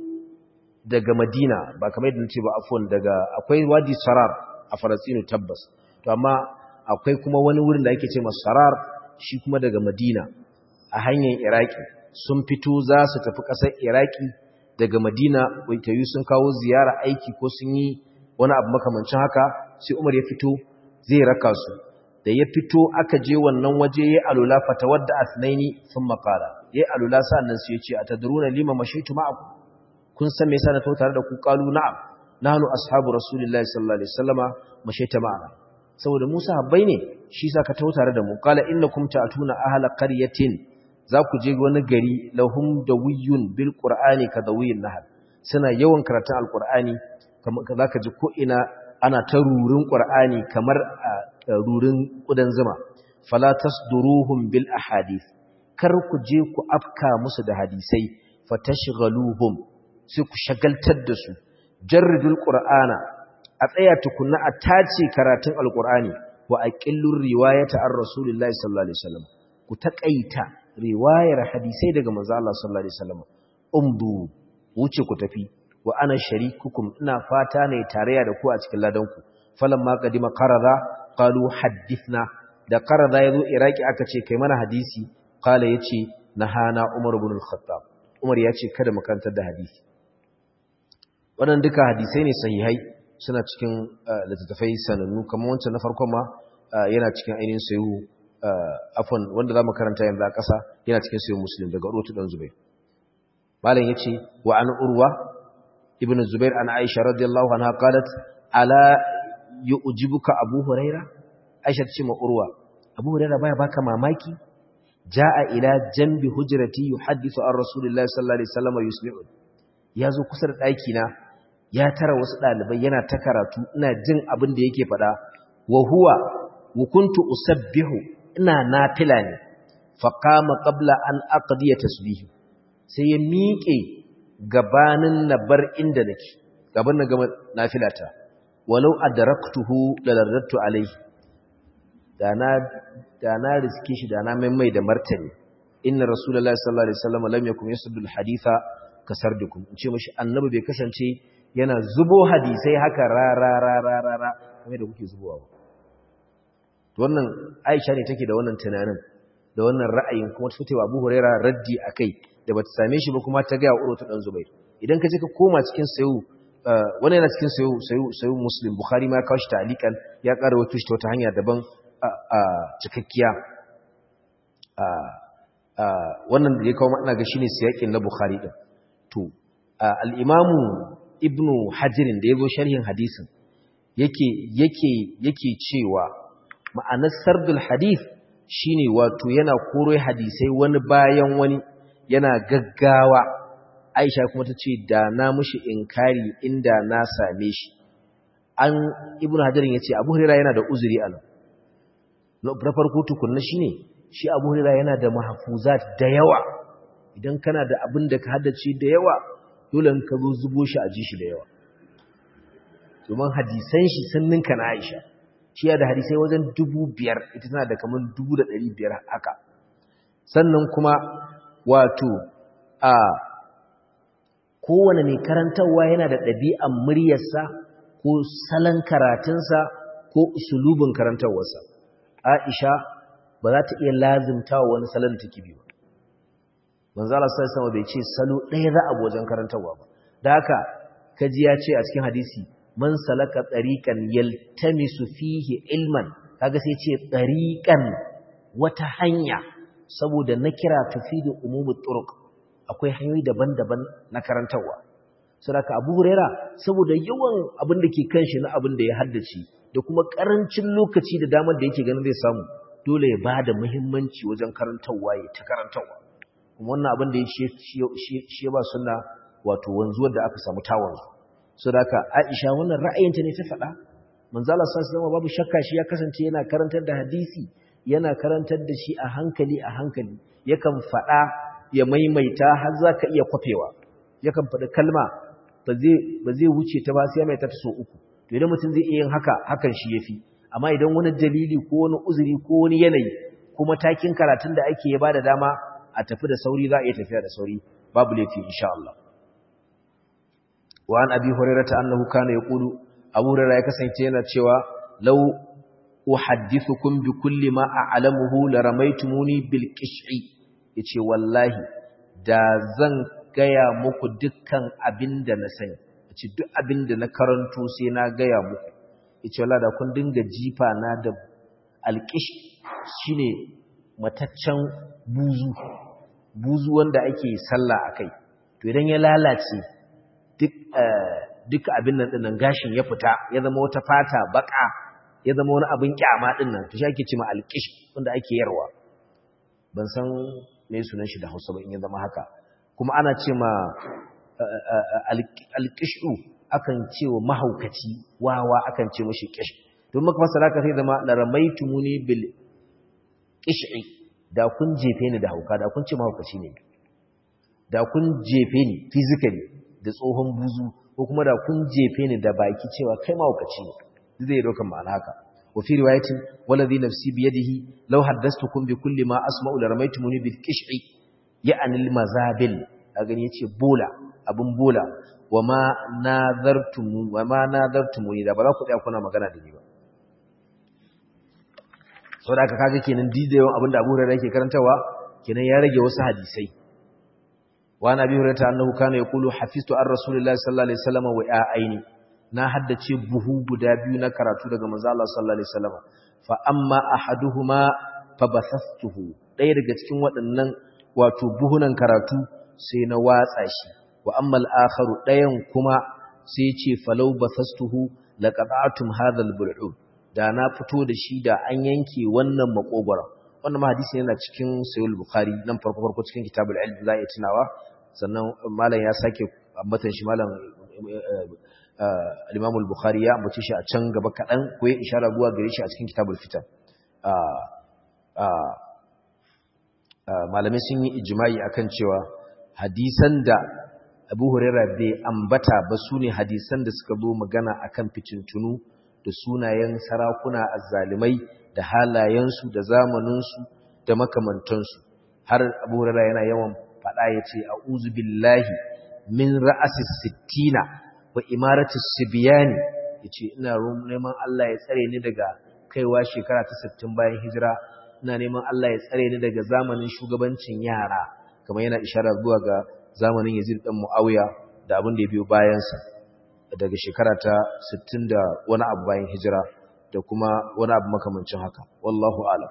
Speaker 1: daga madina ba kamar yadda nace ba afwan daga akwai wadi sarar a Falasɗinu tabbas to amma akwai kuma wani wurin da ake ce masarar shi kuma daga madina a hanyar iraki sun fito za su tafi ƙasar iraki daga madina waitayu sun kawo ziyara aiki ko sun yi wani abu makamancin haka sai umar ya fito zai raka su da ya fito aka je wannan waje ya alula fata wadda asnaini sun makara ya alula sa'annan su ya ce a tadruna lima mashaitu ma'akum kun san me yasa na tare da ku qalu na'am nahnu ashabu rasulillahi sallallahu alaihi wasallama mashaita ma'ana saboda Musa habbai ne shi sa ka tau tare da mu qala innakum ta'tuna ahla qaryatin za ku je wani gari lahum dawiyun bil qur'ani ka dawiyin nahl suna yawan karatun alqur'ani kamar zaka ji ko ina ana ta rurin qur'ani kamar rurin kudan zuma fala tasduruhum bil ahadith kar ku je ku afka musu da hadisai fatashghaluhum sai ku shagaltar da su jarridul qur'ana a tsaya tukunna a tace karatun alqur'ani wa aqillur riwayata ar rasulillahi sallallahu alaihi wasallam ku takaita riwayar hadisai daga manzo Allah sallallahu alaihi wasallam umdu wuce ku tafi wa ana sharikukum ina fata ne tarayya da ku a cikin ladanku falamma qadima qarada qalu hadithna da qarada yazo iraki aka ce kai mana hadisi qala yace nahana umar ibn al-khattab umar yace kada mu kantar da hadisi wannan duka hadisai ne sahihai suna cikin littattafai sanannu kamar wancan na farkon ma yana cikin ainihin sayu afon wanda zamu karanta yanzu a ƙasa yana cikin sayu muslim daga urwatu dan zubair malam yace wa an urwa ibn zubair an aisha radiyallahu anha qalat ala yu'jibuka abu huraira aisha ce ma urwa abu huraira baya baka mamaki jaa ila jambi hujrati yuhaddithu an rasulillahi sallallahu alaihi wasallam yusmi'u yazo kusa da daki na ya tara wasu dalibai yana ta karatu ina jin abin da yake fada wa huwa wa kuntu usabbihu ina nafila ne fa qama qabla an aqdiya tasbihi sai ya miƙe gabanin na bar inda nake gaban na gama nafilata walau adraktuhu lalarrattu alaihi da na da na riske shi da na maimai da martani inna rasulullahi sallallahu alaihi wasallam lam yakun yasuddu alhaditha kasardukum in ce mishi annabi bai kasance yana zubo hadisai haka ra ra ra ra ra ra kamar da kuke zubowa ba wannan Aisha ne take da wannan tunanin da wannan ra'ayin kuma ta fitewa Abu Hurairah raddi akai da bata same shi ba kuma ta ga Urwa dan Zubair idan ka je ka koma cikin sayu wani yana cikin sayu sayu sayu Muslim Bukhari ma ya kawo shi ta'liqan ya ƙara wato shi ta wata hanya daban a cikakkiya wannan da ya kawo ina ga shine siyakin na Bukhari din to al-Imam Ibn Hajar da yazo sharhin hadisin yake yake yake cewa ma'anar sardul hadith shine wato yana koro hadisai wani bayan wani yana gaggawa Aisha kuma ta ce da na mushi inkari inda na same shi an Ibn Hajar yace Abu Hurairah yana da uzuri a nan na farko tukunna shine shi Abu Hurairah yana da mahfuzat da yawa idan kana da abin da ka haddace da yawa dole ka zo zubo shi a ji shi da yawa domin hadisan shi sun ninka na Aisha shi ya da hadisai wajen dubu biyar ita tana da kamar dubu da ɗari biyar haka sannan kuma wato a kowane mai karantarwa yana da ɗabi'an muryarsa ko salon karatunsa ko usulubin karantarwarsa Aisha ba za ta iya lazimta wa wani salon da take biyu manzala sai sama bai ce salo ɗaya za a wajen karantarwa ba da haka kaji ya ce a cikin hadisi man salaka tsariƙan yaltamisu fihi ilman kaga sai ce tsariƙan wata hanya saboda na kira tufidu umumut turuq akwai hanyoyi daban-daban na karantarwa saboda Abu Huraira saboda yawan abin da ke kanshi na abin da ya haddace da kuma karancin lokaci da damar da yake ganin zai samu dole ya bada muhimmanci wajen karantarwa ya ta karantarwa kuma wannan abin da ya shi ba sunna wato wanzuwar da aka samu tawanzu so da haka Aisha wannan ra'ayinta ne ta faɗa manzo Allah sallallahu alaihi babu shakka shi ya kasance yana karantar da hadisi yana karantar da shi a hankali a hankali yakan faɗa ya maimaita har zaka iya kwafewa yakan faɗi kalma ba zai ba zai wuce ta ba sai mai ta so uku to idan mutum zai iya yin haka hakan shi yafi amma idan wani dalili ko wani uzuri ko wani yanayi ko matakin karatun da ake ya bada dama a tafi da sauri za a iya tafiya da sauri babu laifi insha Allah wa an abi hurairata annahu kana yaqulu abu hurairah ya kasance yana cewa law uhaddithukum bi kulli ma a'lamuhu la ramaytumuni bil qish'i yace wallahi da zan gaya muku dukkan abinda na sani yace duk abinda na karanto sai na gaya muku yace wallahi da kun dinga jifa na da alqish shine mataccen buzu buzu wanda ake sallah akai to idan ya lalace duk duk abin nan dinnan gashin ya fita ya zama wata fata baka ya zama wani abin kyama dinnan to shi ake cewa alqish wanda ake yarwa ban san me sunan shi da Hausa ba in ya zama haka kuma ana ce ma alqishu akan cewa mahaukaci wawa akan ce mishi qish don maka fasara ka sai zama la ramaitumuni bil qish'i da kun jefe ni da hauka da kun ce mahaukaci ne da kun jefe ni physically da tsohon buzu ko kuma da kun jefe ni da baki cewa kai mahaukaci ne zai dauka ma'ana haka wa fi riwayatin waladhi nafsi bi yadihi law haddathtukum bi kulli ma asma'u la ramaytumuni bil qish'i ya'ni al mazabil a gani yace bola abun bola wa ma nadartum wa ma nadartumuni da ba za ku tsaya kuna magana da ni ba saboda aka kaga kenan didayon abinda Abu Hurairah yake karantawa kenan ya rage wasu hadisai wa nabi hurairah annahu kana yaqulu hafiztu ar rasulillahi sallallahu alaihi wasallam wa aini na haddace buhu guda biyu na karatu daga manzo Allah sallallahu alaihi wasallam fa amma ahaduhuma fa basastuhu ɗaya daga cikin waɗannan wato buhunan karatu sai na watsa shi wa amma al-akharu ɗayan kuma sai ce falau basastuhu laqata'tum hadha al-bul'ud da na fito da shi da an yanke wannan makogwara wannan ma hadisi yana cikin sahih bukhari nan farko farko cikin kitabul ilm za a tunawa sannan malam ya sake ambatan shi malam al-imam al-bukhari ya ambace shi a can gaba kadan ko ya ishara zuwa gare shi a cikin kitabul fitan malamai sun yi ijma'i akan cewa hadisan da Abu Hurairah bai ambata ba sune hadisan da suka zo magana akan fitintunu da sunayen sarakuna azzalimai da halayensu da zamaninsu da makamantansu har abu hurara yana yawan faɗa ya ce a billahi min ra'asis sittina wa imaratis sibiyani ya ce ina neman Allah ya tsare ni daga kaiwa shekara ta sittin bayan hijira ina neman Allah ya tsare ni daga zamanin shugabancin yara kamar yana ishara zuwa ga zamanin yazid ɗan mu'awiya da abin da ya biyo bayansa daga shekara ta 60 da wani abu bayan hijira da kuma wani abu makamancin haka wallahu alam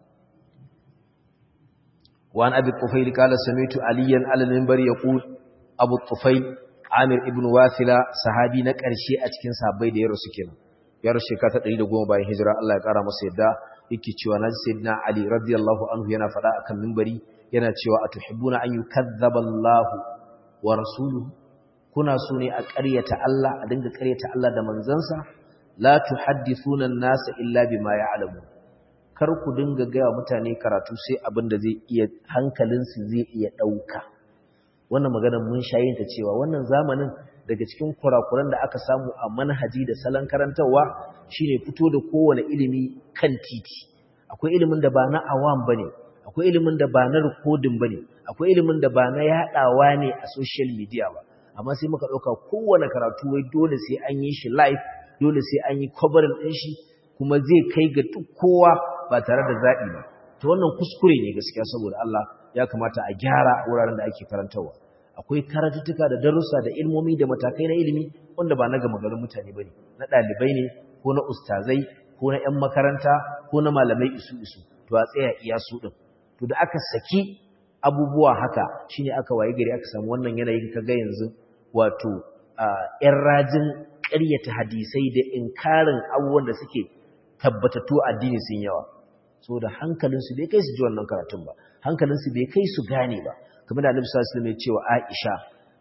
Speaker 1: wa an abi tufail qala sami'tu aliyan ala minbar yaqul abu tufail amir ibn wasila sahabi na karshe a cikin sahabbai da ya rasu kenan ya rasu shekara ta 110 bayan hijira Allah ya kara masa yadda yake cewa naji sayyidina ali radiyallahu anhu yana fada akan minbari yana cewa atuhibbuna an yukazzaba Allah wa rasuluhu kuna so ne a ƙaryata Allah a dinga ƙaryata Allah da manzansa la tuhaddithuna an-nasa illa bima ya'lamu kar ku dinga ga mutane karatu sai abin da zai iya hankalinsu zai iya dauka wannan magana mun shayin ta cewa wannan zamanin daga cikin kurakuran da aka samu a manhaji da salon karantawa shine fito da kowane ilimi kan titi akwai ilimin da ba na awam bane akwai ilimin da ba na recording bane akwai ilimin da ba na yadawa ne a social media ba amma sai muka ɗauka kowane karatu wai dole sai an yi shi live dole sai an yi covering ɗin shi kuma zai kai ga duk kowa ba tare da zaɓi ba ta wannan kuskure ne gaskiya saboda Allah ya kamata a gyara wuraren da ake karantarwa akwai karatuttuka da darussa da ilmomi da matakai na ilimi wanda ba na gama garin mutane ba ne na ɗalibai ne ko na ustazai ko na 'yan makaranta ko na malamai isu isu to a tsaya iya su ɗin to da aka saki abubuwa haka shine aka waye gari aka samu wannan yanayin kaga yanzu wato ‘yan rajin ƙaryata hadisai da inkarin abubuwan da suke tabbatattu addini sun yawa so da hankalinsu bai kai su ji wannan karatun ba hankalinsu bai kai su gane ba kamar da annabi sallallahu alaihi wasallam ya ce wa Aisha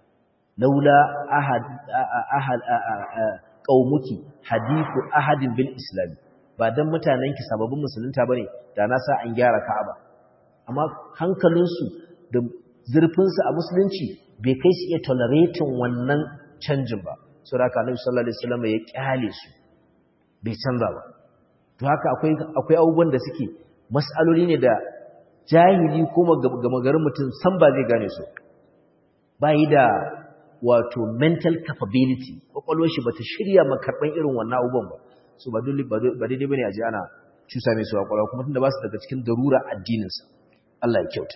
Speaker 1: laula ahad ahad qaumuki hadithu ahadin bil islam ba dan mutanenki sababbin musulunta bane da na sa an gyara Ka'aba amma hankalinsu da zurfinsu a musulunci bai kai su iya tolerating wannan canjin ba so da haka annabi sallallahu alaihi wasallam ya kyale su bai canza ba to haka akwai akwai abubuwan da suke mas'aloli ne da jahili ko gama garin mutum san ba zai gane su yi da wato mental capability kwakwalwar shi bata shirya makarban irin wannan abubuwan ba so ba dole ba daidai bane a ji ana cusa mai su kwakwalwa kuma tunda ba su daga cikin darura addininsa Allah ya kyauta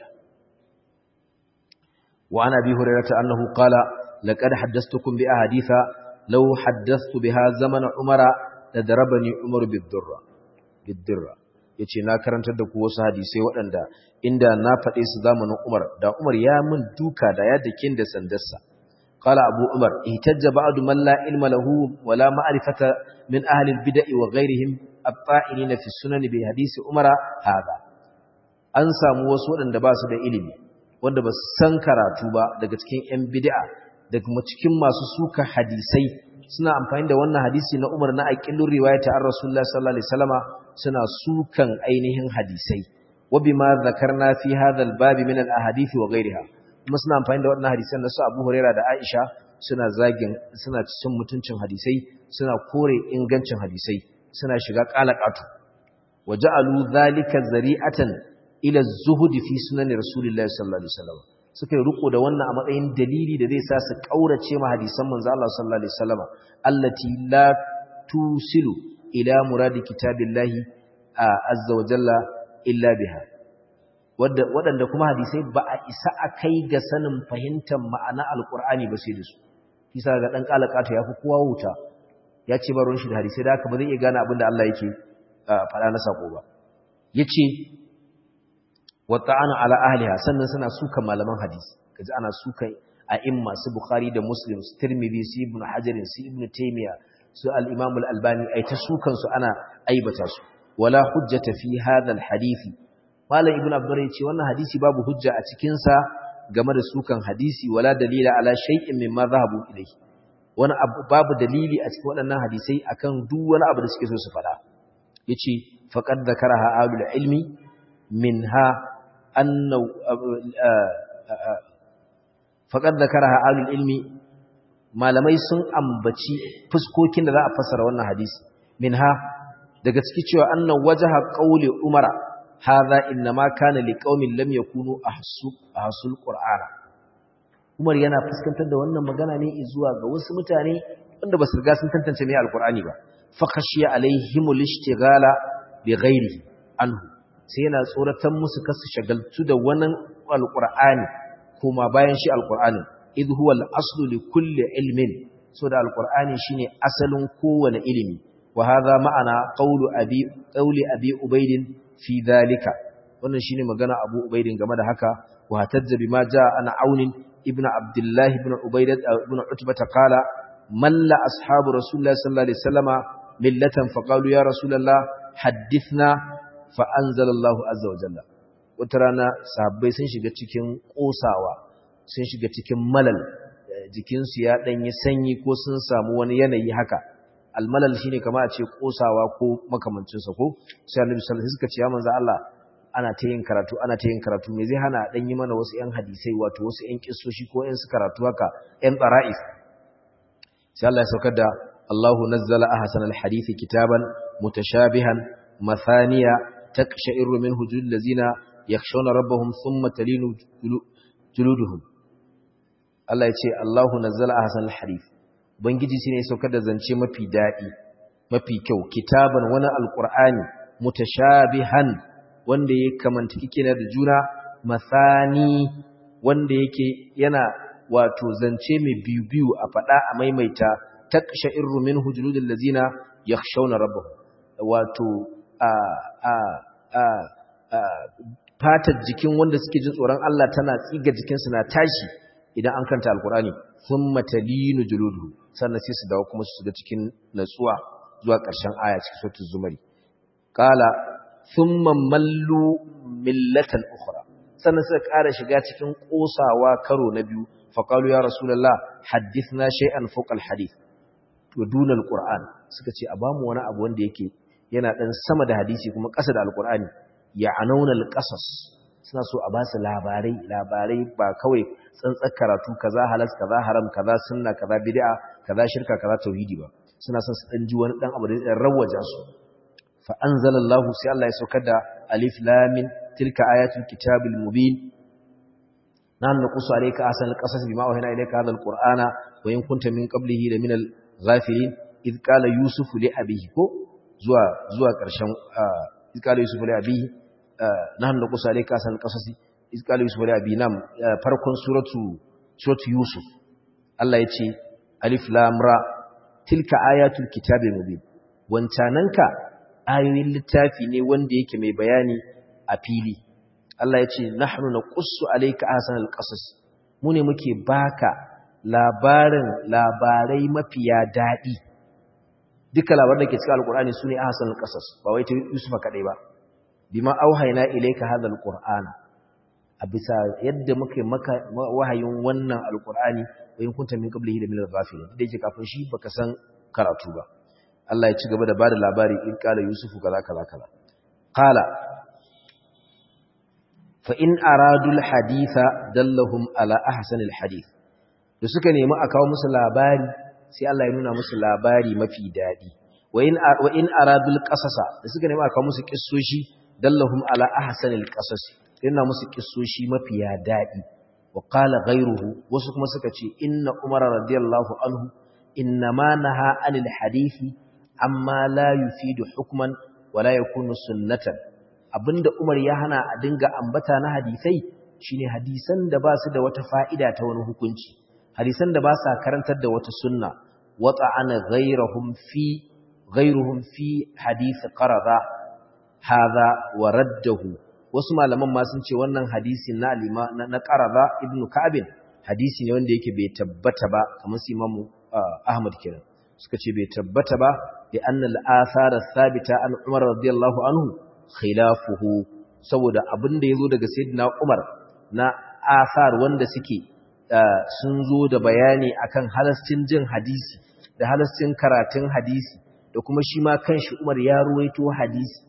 Speaker 1: وعن أبي هريرة أنه قال لقد حدثتكم بأحاديث لو حدثت بها زمن عمر لضربني عمر بالذرة بالذرة yace na karantar da ku wasu hadisai waɗanda inda na faɗe su zamanin Umar da Umar ya min duka da ya dakin da sandarsa qala Abu Umar ihtajja ba'du man la ilma lahu wa la ma'rifata min ahli al-bid'i wa ghayrihim at-ta'inina fi sunan bi hadisi Umar hada an samu wasu waɗanda ba su da ilimi wanda ba san karatu ba daga cikin 'yan bid'a da kuma cikin masu suka hadisai suna amfani da wannan hadisi na Umar na aqillur riwayata ar Rasulullah sallallahu alaihi wasallama suna sukan ainihin hadisai wa bima dhakarna fi hadha al-bab min al-ahadith wa ghayriha kuma suna amfani da wannan hadisan na su Abu Hurairah da Aisha suna zagin suna cin mutuncin hadisai suna kore ingancin hadisai suna shiga qalaqatu waja'alu dhalika zari'atan ila az-zuhd fi sunan rasulillahi sallallahu alaihi wasallam suka yi riko da wannan a matsayin dalili da zai sa su kaurace ma hadisan manzo Allah sallallahu alaihi wasallam allati la tusilu ila muradi kitabillahi azza wa jalla illa biha waɗanda kuma hadisai ba a isa a kai ga sanin fahimtar ma'ana alkur'ani ba sai da su kisa ga ɗan ƙalaƙato ya fi kowa wuta ya ce ba ruwan shi da hadisai da haka ba zai iya gane abin da Allah yake faɗa na saƙo ba ya ce wata ana ala ahliha sannan suna sukan malaman hadisi kaji ana sukan a imma su bukhari da muslim su tirmidhi su ibn hajarin su ibn taymiya su al-imam al-albani ai ta sukan su ana aibata su wala hujjata fi hadha al-hadisi Malam Ibn Abdur ya ce wannan hadisi babu hujja a cikin sa game da sukan hadisi wala dalila ala shay'in mimma zahabu ilayhi wani babu dalili a cikin waɗannan hadisai akan duk wani abu da suke so su faɗa yace faqad zakaraha alul ilmi minha anna faqad zakaraha alul ilmi malamai sun ambaci fuskokin da za a fassara wannan hadisi minha daga ciki cewa annan wajaha qauli umara hadha inma kana liqaumin lam yakunu ahsu ahsul qur'ana umar yana fuskantar da wannan magana ne zuwa ga wasu mutane wanda basu riga sun tantance me alqur'ani ba fa khashiya alaihimul ishtighala bi ghairihi anhu sai yana tsoratan musu kasu shagaltu da wannan alqur'ani kuma bayan shi alqur'ani idh huwa al-aslu li kulli ilmin so da alqur'ani shine asalin kowane ilimi wa hadha ma'ana qawlu abi qawli abi ubayd fi dhalika wannan shine magana abu ubayd game da haka wa hatajja bima jaa ana aun ibn abdullah ibn ubayd ibn utbah qala malla ashabu rasulullah sallallahu alaihi wasallama millatan faqalu ya rasulullah hadithna fa anzala allah azza wa jalla wata rana sahabbai sun shiga cikin kosawa sun shiga cikin malal jikinsu ya ɗanyi sanyi ko sun samu wani yanayi haka almalal shine kama a ce kosawa ko makamancinsa ko sai annabi sallallahu alaihi suka ce ya manzo Allah ana ta yin karatu ana ta yin karatu me zai hana dan yi mana wasu ƴan hadisai wato wasu ƴan kissoshi ko ƴan su karatu haka ƴan qara'is sai Allah ya saukar da Allahu nazzala ahsanal hadithi kitaban mutashabihan mathaniya taqsha'iru minhu julul ladzina yakhshawna rabbahum thumma talinu juluduhum Allah ya ce Allahu nazzala ahsanal hadith bangiji shine ya saukar da zance mafi dadi mafi kyau kitaban wani alqur'ani mutashabihan wanda yake kamanta kikina da juna masani wanda yake yana wato zance mai biyu biyu a fada a maimaita taqsha'irru minhu juludul ladzina yakhshawna rabbahum wato a a a fatar jikin wanda suke jin tsoron Allah tana tsiga jikinsu na tashi idan an kanta alkurani sun matalinu juludu sannan sai su dawo kuma su shiga cikin natsuwa zuwa ƙarshen aya cikin sautin zumari ƙala sun mallu millatan ukhra sannan suka ƙara shiga cikin ƙosawa karo na biyu faƙalu ya rasulallah hadithna shay'an fawqa alhadith wa duna alquran suka ce a bamu wani abu wanda yake yana dan sama da hadisi kuma ƙasa da alqurani ya anauna alqasas suna so a ba su labarai labarai ba kawai tsantsar karatu kaza halas kaza haram kaza sunna kaza bid'a kaza shirka kaza tauhidi ba suna son su dan ji wani dan abu da zai rawaja su fa anzalallahu sai Allah ya saukar da alif lam mim tilka ayatul kitabil mubin nan naqsu alayka asal qasas bima wahina ilayka hadha alqur'ana wa in kunta min qablihi la min al-ghafilin id qala yusuf li abihi ko zuwa zuwa karshen id qala yusuf li abihi nahnu naqsu alayka asal qasasi iz qala yusuf li abi nam farkon suratu suratu yusuf Allah yace alif lam ra tilka ayatul kitabil mubin wancananka ayoyin littafi ne wanda yake mai bayani a fili Allah yace nahnu naqussu alayka ahsanal qasas mu ne muke baka labarin labarai mafiya dadi duka labaran da ke cikin alqur'ani sune ahsanal qasas ba wai ta yusuf kadai ba bima auhayna ilayka hadha alqur'ana a bisa yadda muke maka wahayin wannan alkur'ani wa in kunta min qablihi la min al-ghafilin da yake kafin shi baka san karatu ba Allah ya ci gaba da bada labari in kala yusufu kaza kaza kaza qala fa in aradul haditha dallahum ala ahsanil hadith da suka nemi a kawo musu labari sai Allah ya nuna musu labari mafi dadi wa in wa in aradul qasasa da suka nemi a kawo musu kissoshi dallahum ala ahsanil qasas yana musu kissoshi mafi dadi wa qala ghayruhu wasu kuma suka ce inna umar radiyallahu anhu innama naha anil hadithi amma la yufidu hukman wala yakunu sunnatan abinda Umar ya hana a dinga ambata na hadisai shine hadisan da ba su da wata fa'ida ta wani hukunci hadisan da ba sa karantar da wata sunna wata'ana ghayrahum fi ghayruhum fi hadith qarada hadha wa raddahu wasu malaman ma sun ce wannan hadisi na alima na qarada ibnu ka'ab hadisi ne wanda yake bai tabbata ba kamar su imamu ahmad kenan suka ce bai tabbata ba da annal athara thabita an umar radiyallahu anhu khilafuhu saboda abin da yazo daga sayyidina umar na athar wanda suke sun zo da bayani akan halascin jin hadisi da halascin karatun hadisi da kuma shi ma kanshi umar ya ruwaito hadisi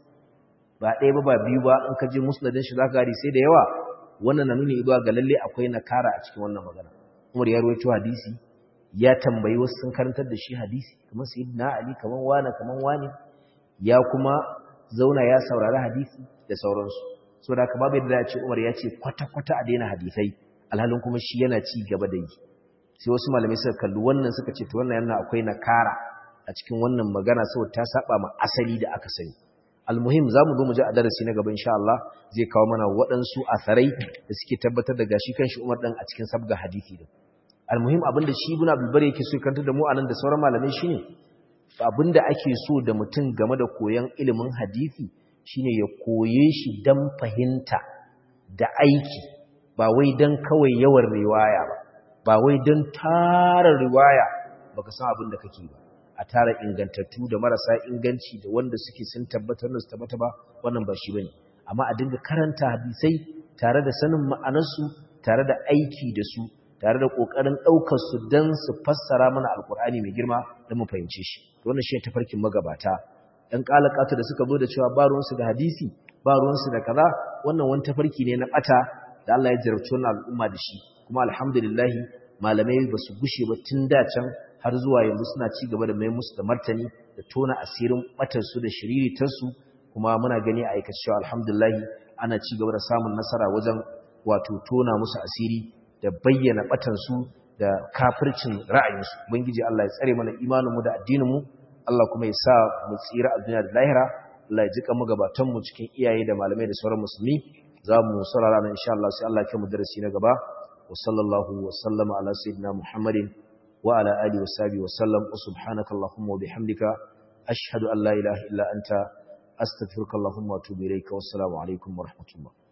Speaker 1: ba ɗaya ba ba biyu ba in ka je musnadin shi zaka gari sai da yawa wannan na nuni zuwa ga lalle akwai nakara a cikin wannan magana umar ya ruwaito hadisi ya tambayi wasu sun karantar da shi hadisi kamar sayyidina ali kamar wani kamar wani ya kuma zauna ya saurari hadisi da sauransu so da haka babu yadda ya ce umar ya ce kwata-kwata a daina hadisai alhalin kuma shi yana ci gaba da yi sai wasu malamai suka kalli wannan suka ce to wannan yana akwai nakara a cikin wannan magana saboda ta saba ma asali da aka sani almuhim zamu zo mu ji a darasi na gaba insha Allah zai kawo mana waɗansu asarai da suke tabbatar da gashi kanshi Umar dan a cikin sabga hadisi din almuhim abinda shi ibn abdul bari yake so kanta da mu anan da sauran malamai shine abinda ake so da mutum game da koyon ilimin hadisi shine ya koye shi dan fahimta da aiki ba wai dan kawai yawan riwaya ba ba wai dan tara riwaya baka san abin da kake ba a tara ingantattu da marasa inganci da wanda suke sun tabbatar da su tabbata ba wannan ba shi bane amma a dinga karanta hadisai tare da sanin ma'anarsu tare da aiki da su tare da ƙoƙarin ɗaukar su don su fassara mana alƙur'ani mai girma don mu fahimce shi wannan shi ne tafarkin magabata ɗan ƙalaƙatu da suka zo da cewa ba ruwansu da hadisi ba ruwansu da kaza wannan wani tafarki ne na ɓata da Allah ya jarabci wannan al'umma da shi kuma alhamdulillah malamai ba su gushe ba tun da can har zuwa yanzu suna ci gaba da mai musu da martani da tona asirin ɓatarsu da shiriritarsu kuma muna gani a aikace cewa alhamdulillah ana ci gaba da samun nasara wajen wato tona musu asiri da bayyana batansu da kafircin ra'ayinsu ubangiji Allah ya tsare mana imaninmu da addininmu Allah kuma ya sa mu tsira a duniya da lahira Allah ya jika mu gabatan mu cikin iyaye da malamai da sauran musulmi za mu saurara nan insha Allah sai Allah ya kai mu darasi na gaba wa sallallahu wa sallama ala sayyidina Muhammadin wa ala alihi wa sahbihi wa sallam wa subhanaka allahumma wa bihamdika ashhadu an la ilaha illa anta astaghfiruka allahumma wa atubu ilayka wassalamu alaikum wa rahmatullah